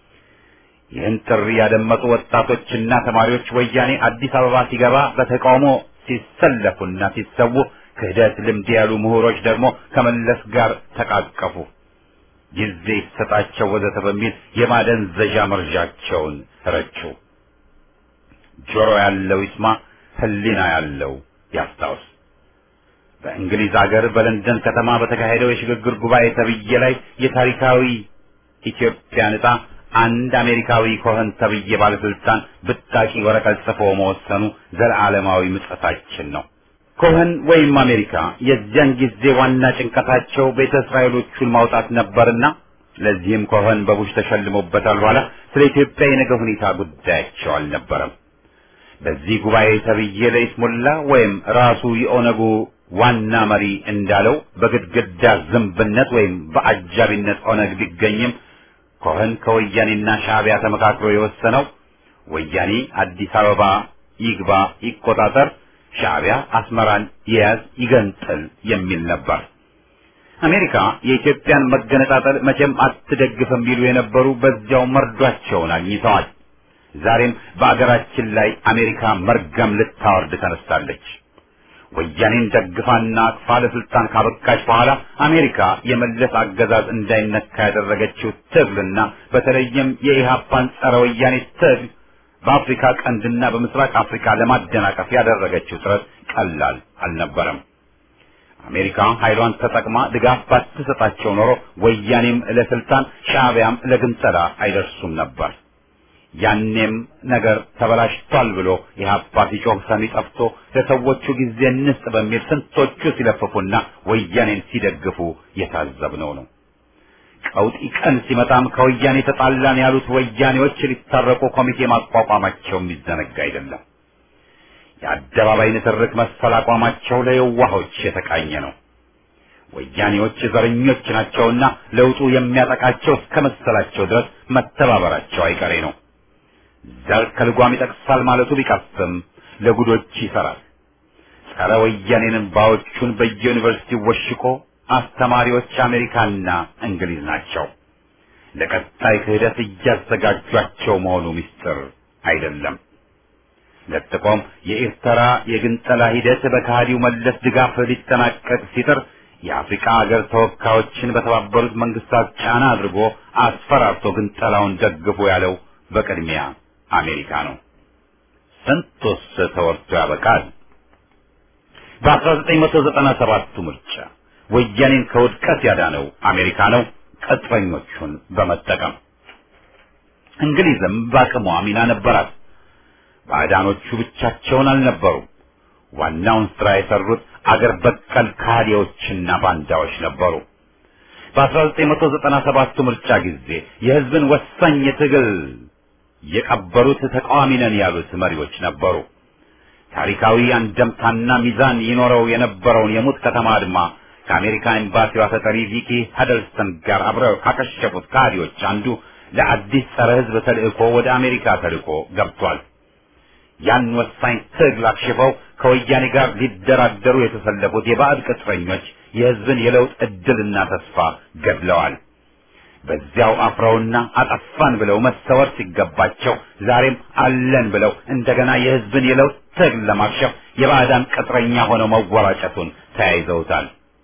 ይህን ጥሪ ያደመጡ ወጣቶችና ተማሪዎች ወያኔ አዲስ አበባ ሲገባ በተቃውሞ ሲሰለፉና ሲሰዉ፣ ክህደት ልምድ ያሉ ምሁሮች ደግሞ ከመለስ ጋር ተቃቀፉ። ጊዜ ይሰጣቸው ወዘተ በሚል የማደንዘዣ መርዣቸውን ረጩ። ጆሮ ያለው ይስማ፣ ህሊና ያለው ያስታውስ። በእንግሊዝ ሀገር በለንደን ከተማ በተካሄደው የሽግግር ጉባኤ ተብዬ ላይ የታሪካዊ ኢትዮጵያን ዕጣ አንድ አሜሪካዊ ኮኸን ተብዬ ባለስልጣን ብጣቂ ወረቀት ጽፎ መወሰኑ ዘላለማዊ ምጸታችን ነው። ኮኸን ወይም አሜሪካ የዚያን ጊዜ ዋና ጭንቀታቸው ቤተ እስራኤሎቹን ማውጣት ነበርና ለዚህም ኮኸን በቡሽ ተሸልሞበታል። በኋላ ስለ ኢትዮጵያ የነገ ሁኔታ ጉዳያቸው አልነበረም። በዚህ ጉባኤ ተብዬ ለይስሙላ ወይም ራሱ የኦነጉ ዋና መሪ እንዳለው በግድግዳ ዝንብነት ወይም በአጃቢነት ኦነግ ቢገኝም ኮኸን ከወያኔና ሻዕቢያ ተመካክሮ የወሰነው ወያኔ አዲስ አበባ ይግባ ይቆጣጠር፣ ሻዕቢያ አስመራን ይያዝ ይገንጥል የሚል ነበር። አሜሪካ የኢትዮጵያን መገነጣጠል መቼም አትደግፍም ቢሉ የነበሩ በዚያው መርዷቸውን አግኝተዋል። ዛሬም በአገራችን ላይ አሜሪካ መርገም ልታወርድ ተነስታለች። ወያኔን ደግፋና አቅፋ ለስልጣን ካበቃች በኋላ አሜሪካ የመለስ አገዛዝ እንዳይነካ ያደረገችው ትግልና በተለይም የኢህአፓን ጸረ ወያኔ ትግል በአፍሪካ ቀንድና በምስራቅ አፍሪካ ለማደናቀፍ ያደረገችው ጥረት ቀላል አልነበረም። አሜሪካ ኃይሏን ተጠቅማ ድጋፍ ባትሰጣቸው ኖሮ ወያኔም ለስልጣን ሻዕቢያም ለግንጠላ አይደርሱም ነበር። ያኔም ነገር ተበላሽቷል ብሎ ኢህአፓ ሲጮህ ሰሚ ጠፍቶ ለሰዎቹ ጊዜ እንስጥ በሚል ስንቶቹ ሲለፍፉና ወያኔን ሲደግፉ የታዘብነው ነው። ቀውጢ ቀን ሲመጣም ከወያኔ ተጣላን ያሉት ወያኔዎች ሊታረቁ ኮሚቴ ማቋቋማቸው የሚዘነጋ አይደለም። የአደባባይ ንትርክ መሰል አቋማቸው ለየዋሆች የተቃኘ ነው። ወያኔዎች ዘረኞች ናቸውና ለውጡ የሚያጠቃቸው እስከ መሰላቸው ድረስ መተባበራቸው አይቀሬ ነው። ዘር ከልጓም ይጠቅሳል ማለቱ ቢቀፍም ለጉዶች ይሰራል። ጸረ ወያኔንን ባዎቹን በየዩኒቨርሲቲው ወሽቆ አስተማሪዎች አሜሪካና እንግሊዝ ናቸው። ለቀጣይ ክህደት እያዘጋጇቸው መሆኑ ምስጢር አይደለም። ለጥቆም የኤርትራ የግንጠላ ሂደት በከሃዲው መለስ ድጋፍ ሊጠናቀቅ ሲጥር የአፍሪካ ሀገር ተወካዮችን በተባበሩት መንግስታት ጫና አድርጎ አስፈራርቶ ግንጠላውን ደግፎ ያለው በቅድሚያ አሜሪካ ነው። ስንቱስ ተወርቶ ያበቃል። በ1997ቱ ምርጫ ወያኔን ከውድቀት ያዳነው አሜሪካ ነው፣ ቅጥረኞቹን በመጠቀም እንግሊዝም በአቅሟ ሚና ነበራት። ባዕዳኖቹ ብቻቸውን አልነበሩም። ዋናውን ስራ የሰሩት አገር በቀል ካህዲዎችና ባንዳዎች ነበሩ። በ1997 ምርጫ ጊዜ የህዝብን ወሳኝ የትግል የቀበሩት ተቃዋሚ ነን ያሉት መሪዎች ነበሩ። ታሪካዊ አንደምታና ሚዛን ይኖረው የነበረውን የሙት ከተማ አድማ ከአሜሪካ ኤምባሲዋ ተጠሪ ቪኪ ሀደልስተን ጋር አብረው ካከሸፉት ካህዲዎች አንዱ ለአዲስ ጸረ ህዝብ ተልእኮ ወደ አሜሪካ ተልእኮ ገብቷል። ያን ወሳኝ ትግል አክሽፈው ከወያኔ ጋር ሊደራደሩ የተሰለፉት የባዕድ ቅጥረኞች የህዝብን የለውጥ እድልና ተስፋ ገድለዋል። በዚያው አፍረውና አጠፋን ብለው መሰወር ሲገባቸው ዛሬም አለን ብለው እንደገና የህዝብን የለውጥ ትግል ለማክሸፍ የባዕዳን ቅጥረኛ ሆነው መወራጨቱን ተያይዘውታል።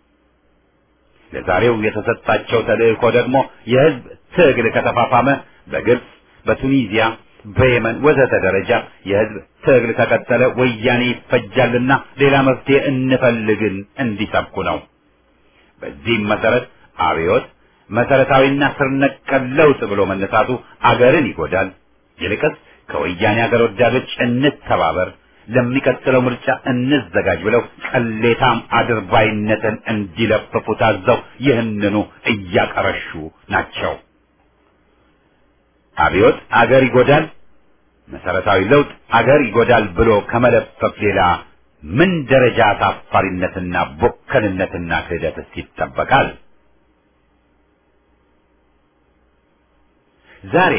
ለዛሬው የተሰጣቸው ተልእኮ ደግሞ የህዝብ ትግል ከተፋፋመ በግብፅ፣ በቱኒዚያ በየመን ወዘተ ደረጃ የህዝብ ትግል ከቀጠለ ወያኔ ይፈጃልና ሌላ መፍትሄ እንፈልግን እንዲሰብኩ ነው። በዚህም መሰረት አብዮት መሰረታዊና ስር ነቀል ለውጥ ብሎ መነሳቱ አገርን ይጎዳል። ይልቅስ ከወያኔ አገር ወዳዶች እንተባበር፣ ለሚቀጥለው ምርጫ እንዘጋጅ ብለው ቅሌታም አድርባይነትን እንዲለፍፉ ታዘው ይህንኑ እያቀረሹ ናቸው። አብዮት አገር ይጎዳል፣ መሰረታዊ ለውጥ አገር ይጎዳል ብሎ ከመለፈፍ ሌላ ምን ደረጃ አሳፋሪነትና ቦከንነትና ክህደትስ ይጠበቃል? ዛሬ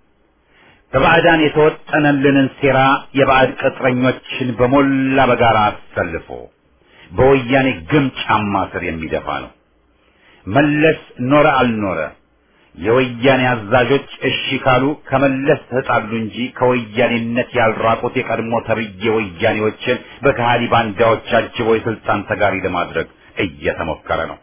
በባዕዳን የተወጠነልንን ሴራ የባዕድ ቅጥረኞችን በሞላ በጋራ አሰልፎ በወያኔ ግም ጫማ ስር የሚደፋ ነው። መለስ ኖረ አልኖረ የወያኔ አዛዦች እሺ ካሉ ከመለስ ተጣሉ እንጂ ከወያኔነት ያልራቁት የቀድሞ ተብዬ ወያኔዎችን በከሃዲ ባንዳዎች አጅቦ የስልጣን ተጋሪ ለማድረግ እየተሞከረ ነው።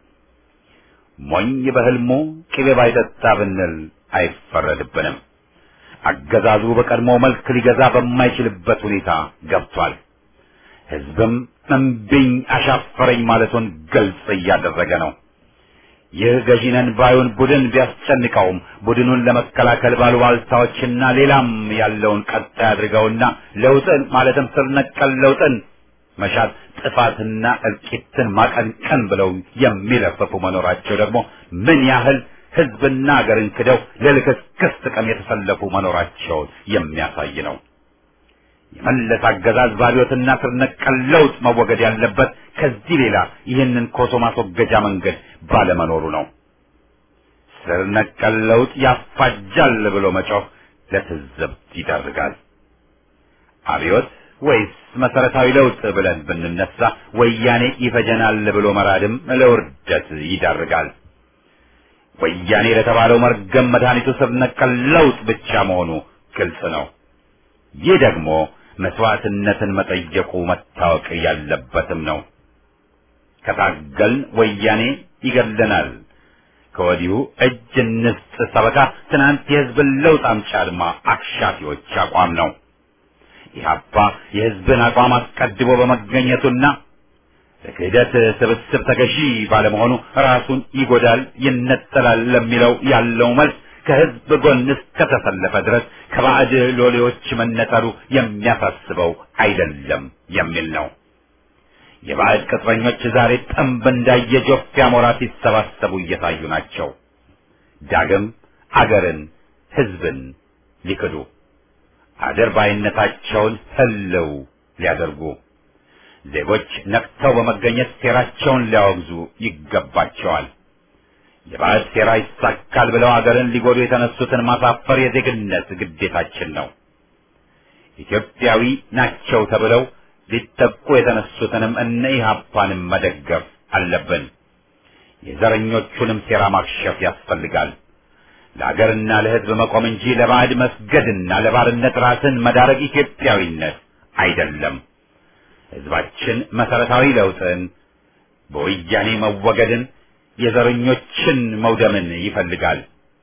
ሞኝ በህልሙ ቅቤ ባይጠጣ ብንል አይፈረድብንም። አገዛዙ በቀድሞ መልክ ሊገዛ በማይችልበት ሁኔታ ገብቷል። ህዝብም እምቢኝ አሻፈረኝ ማለቱን ግልጽ እያደረገ ነው። ይህ ገዢነን ባዩን ቡድን ቢያስጨንቀውም ቡድኑን ለመከላከል ባሉባልታዎችና ሌላም ያለውን ቀጣይ አድርገውና ለውጥን ማለትም ስር ነቀል ለውጥን መሻት ጥፋትና እልቂትን ማቀንቀን ብለው የሚለፈፉ መኖራቸው ደግሞ ምን ያህል ህዝብና አገርን ክደው ለልክስክስ ጥቅም የተሰለፉ መኖራቸውን የሚያሳይ ነው። የመለስ አገዛዝ ባሪዮትና ስር ነቀል ለውጥ መወገድ ያለበት ከዚህ ሌላ ይህንን ኮሶ ማስወገጃ መንገድ ባለመኖሩ ነው። ስር ነቀል ለውጥ ያፋጃል ብሎ መጮህ ለትዝብት ይዳርጋል። አብዮት ወይስ መሰረታዊ ለውጥ ብለን ብንነሳ ወያኔ ይፈጀናል ብሎ መራድም ለውርደት ይዳርጋል። ወያኔ ለተባለው መርገም መድኃኒቱ ስር ነቀል ለውጥ ብቻ መሆኑ ግልጽ ነው። ይህ ደግሞ መስዋዕትነትን መጠየቁ መታወቅ ያለበትም ነው። ከታገልን ወያኔ ይገድለናል። ከወዲሁ እጅ እንስጥ ሰበካ ትናንት የህዝብን ለውጥ አምጪ አድማ አክሻፊዎች አቋም ነው። ኢህአፓ የህዝብን አቋም አስቀድሞ በመገኘቱና ለክህደት ስብስብ ተገዢ ባለመሆኑ ራሱን ይጎዳል፣ ይነጠላል ለሚለው ያለው መልስ ከህዝብ ጎን እስከተሰለፈ ድረስ ከባዕድ ሎሌዎች መነጠሉ የሚያሳስበው አይደለም የሚል ነው። የባዕድ ቅጥረኞች ዛሬ ጥንብ እንዳየ ጆፍ አሞራ ሲሰባሰቡ እየታዩ ናቸው። ዳግም አገርን፣ ህዝብን ሊክዱ አድርባይነታቸውን ህልው ሊያደርጉ ዜጎች ነቅተው በመገኘት ሴራቸውን ሊያወግዙ ይገባቸዋል። የባዕድ ሴራ ይሳካል ብለው አገርን ሊጎዱ የተነሱትን ማሳፈር የዜግነት ግዴታችን ነው። ኢትዮጵያዊ ናቸው ተብለው ሊጠቁ የተነሱትንም እነ ኢህአፓንም መደገፍ አለብን። የዘረኞቹንም ሴራ ማክሸፍ ያስፈልጋል። ለአገርና ለህዝብ መቆም እንጂ ለባዕድ መስገድና ለባርነት ራስን መዳረግ ኢትዮጵያዊነት አይደለም። ህዝባችን መሰረታዊ ለውጥን፣ በወያኔ መወገድን፣ የዘረኞችን መውደምን ይፈልጋል።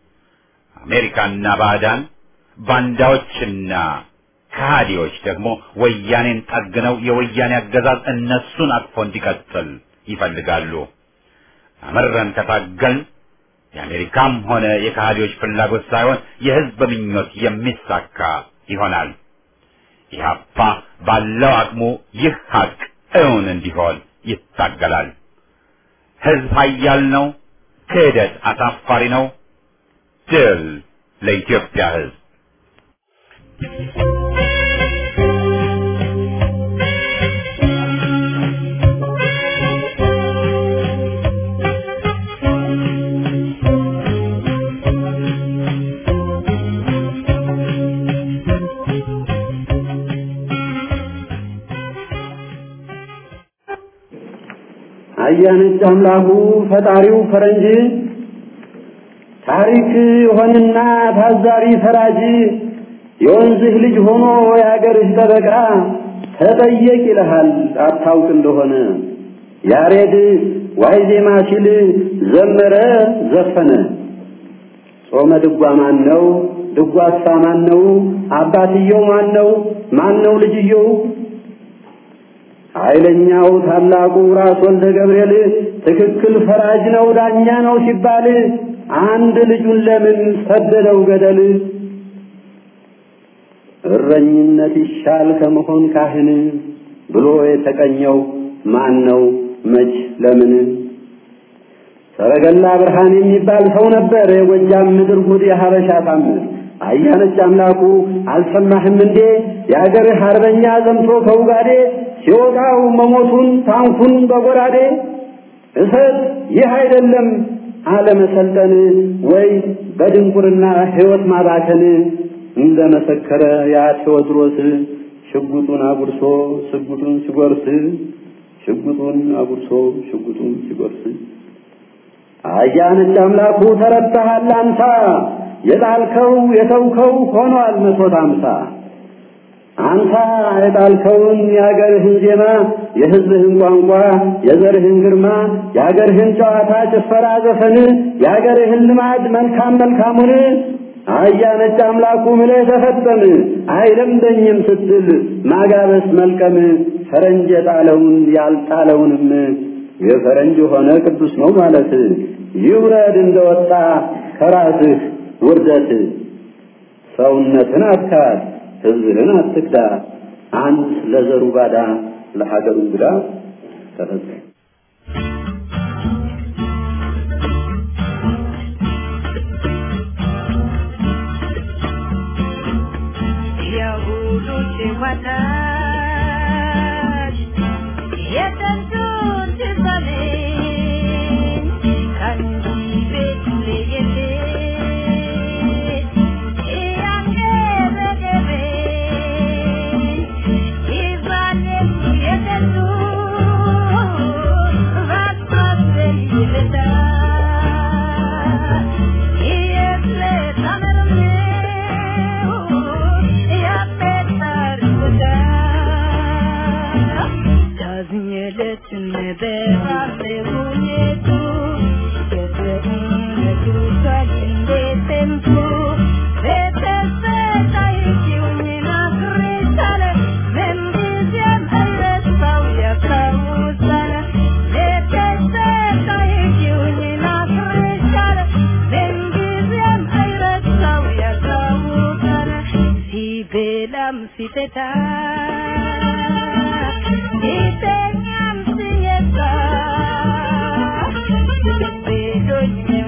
አሜሪካና ባዕዳን ባንዳዎችና ከሃዲዎች ደግሞ ወያኔን ጠግነው የወያኔ አገዛዝ እነሱን አቅፎ እንዲቀጥል ይፈልጋሉ። አመረን ከታገልን የአሜሪካም ሆነ የከሃዲዎች ፍላጎት ሳይሆን የህዝብ ምኞት የሚሳካ ይሆናል። ኢህአፓ ባለው አቅሙ ይህ ሀቅ እውን እንዲሆን ይታገላል። ህዝብ ኃያል ነው። ክህደት አሳፋሪ ነው። ድል ለኢትዮጵያ ህዝብ። አያነች አምላኩ ፈጣሪው ፈረንጅ ታሪክ ሆንና ታዛሪ ፈራጅ የወንዝህ ልጅ ሆኖ የአገርህ ጠበቃ ተጠየቅ ይልሃል አታውቅ እንደሆነ ያሬድ ዋይ ዜማ ሲል ዘመረ ዘፈነ ጾመ ድጓ ማን ነው ድጓሳ ማን ነው አባትየው ማን ነው ማን ነው ልጅየው ኃይለኛው ታላቁ ራስ ወልደ ገብርኤል ትክክል ፈራጅ ነው ዳኛ ነው ሲባል አንድ ልጁን ለምን ሰደደው ገደል? እረኝነት ይሻል ከመሆን ካህን ብሎ የተቀኘው ማን ነው? መች ለምን? ሰረገላ ብርሃን የሚባል ሰው ነበር፣ የጎጃም ምድር ጉድ የሀበሻ ታምር። አያነች አምላኩ አልሰማህም እንዴ? የአገርህ አርበኛ ዘምቶ ከውጋዴ ሲወጣው መሞቱን ታንኩን በጎራዴ እሰት ይህ አይደለም አለመሰልጠን ወይ በድንቁርና ሕይወት ማባከን እንደ መሰከረ ያ ቴዎድሮስ ሽጉጡን አጉርሶ ሽጉጡን ሲጎርስ ሽጉጡን አጉርሶ ሽጉጡን ሲጎርስ አያነች አምላኩ ተረታሃል አንሳ የጣልከው የተውከው ሆኗል መቶት አምሳ አንተ የጣልከውን የአገርህን ዜማ የሕዝብህን ቋንቋ የዘርህን ግርማ የአገርህን ጨዋታ ጭፈራ ዘፈን የአገርህን ልማድ መልካም መልካሙን አያ ነጭ አምላኩ ምለህ ተፈጠም አይለምደኝም ስትል ማጋበስ መልቀም ፈረንጅ የጣለውን ያልጣለውንም የፈረንጅ ሆነ ቅዱስ ነው ማለት ይውረድ እንደወጣ ከራስህ ውርደት ሰውነትን አትካድ ሕዝብህን አትክዳ አንት ለዘሩ ባዳ ለሀገሩ እንግዳ ተፈጸመ የሁሉ ሲወጣሽ የጥንቱን ትዘሜ ከእንዲህ ቤት ለየት እያንገበገበ ይዛለም የጥንቱ ባትመስል ይልዳ Siteta, itenyam sinyeta, bedonya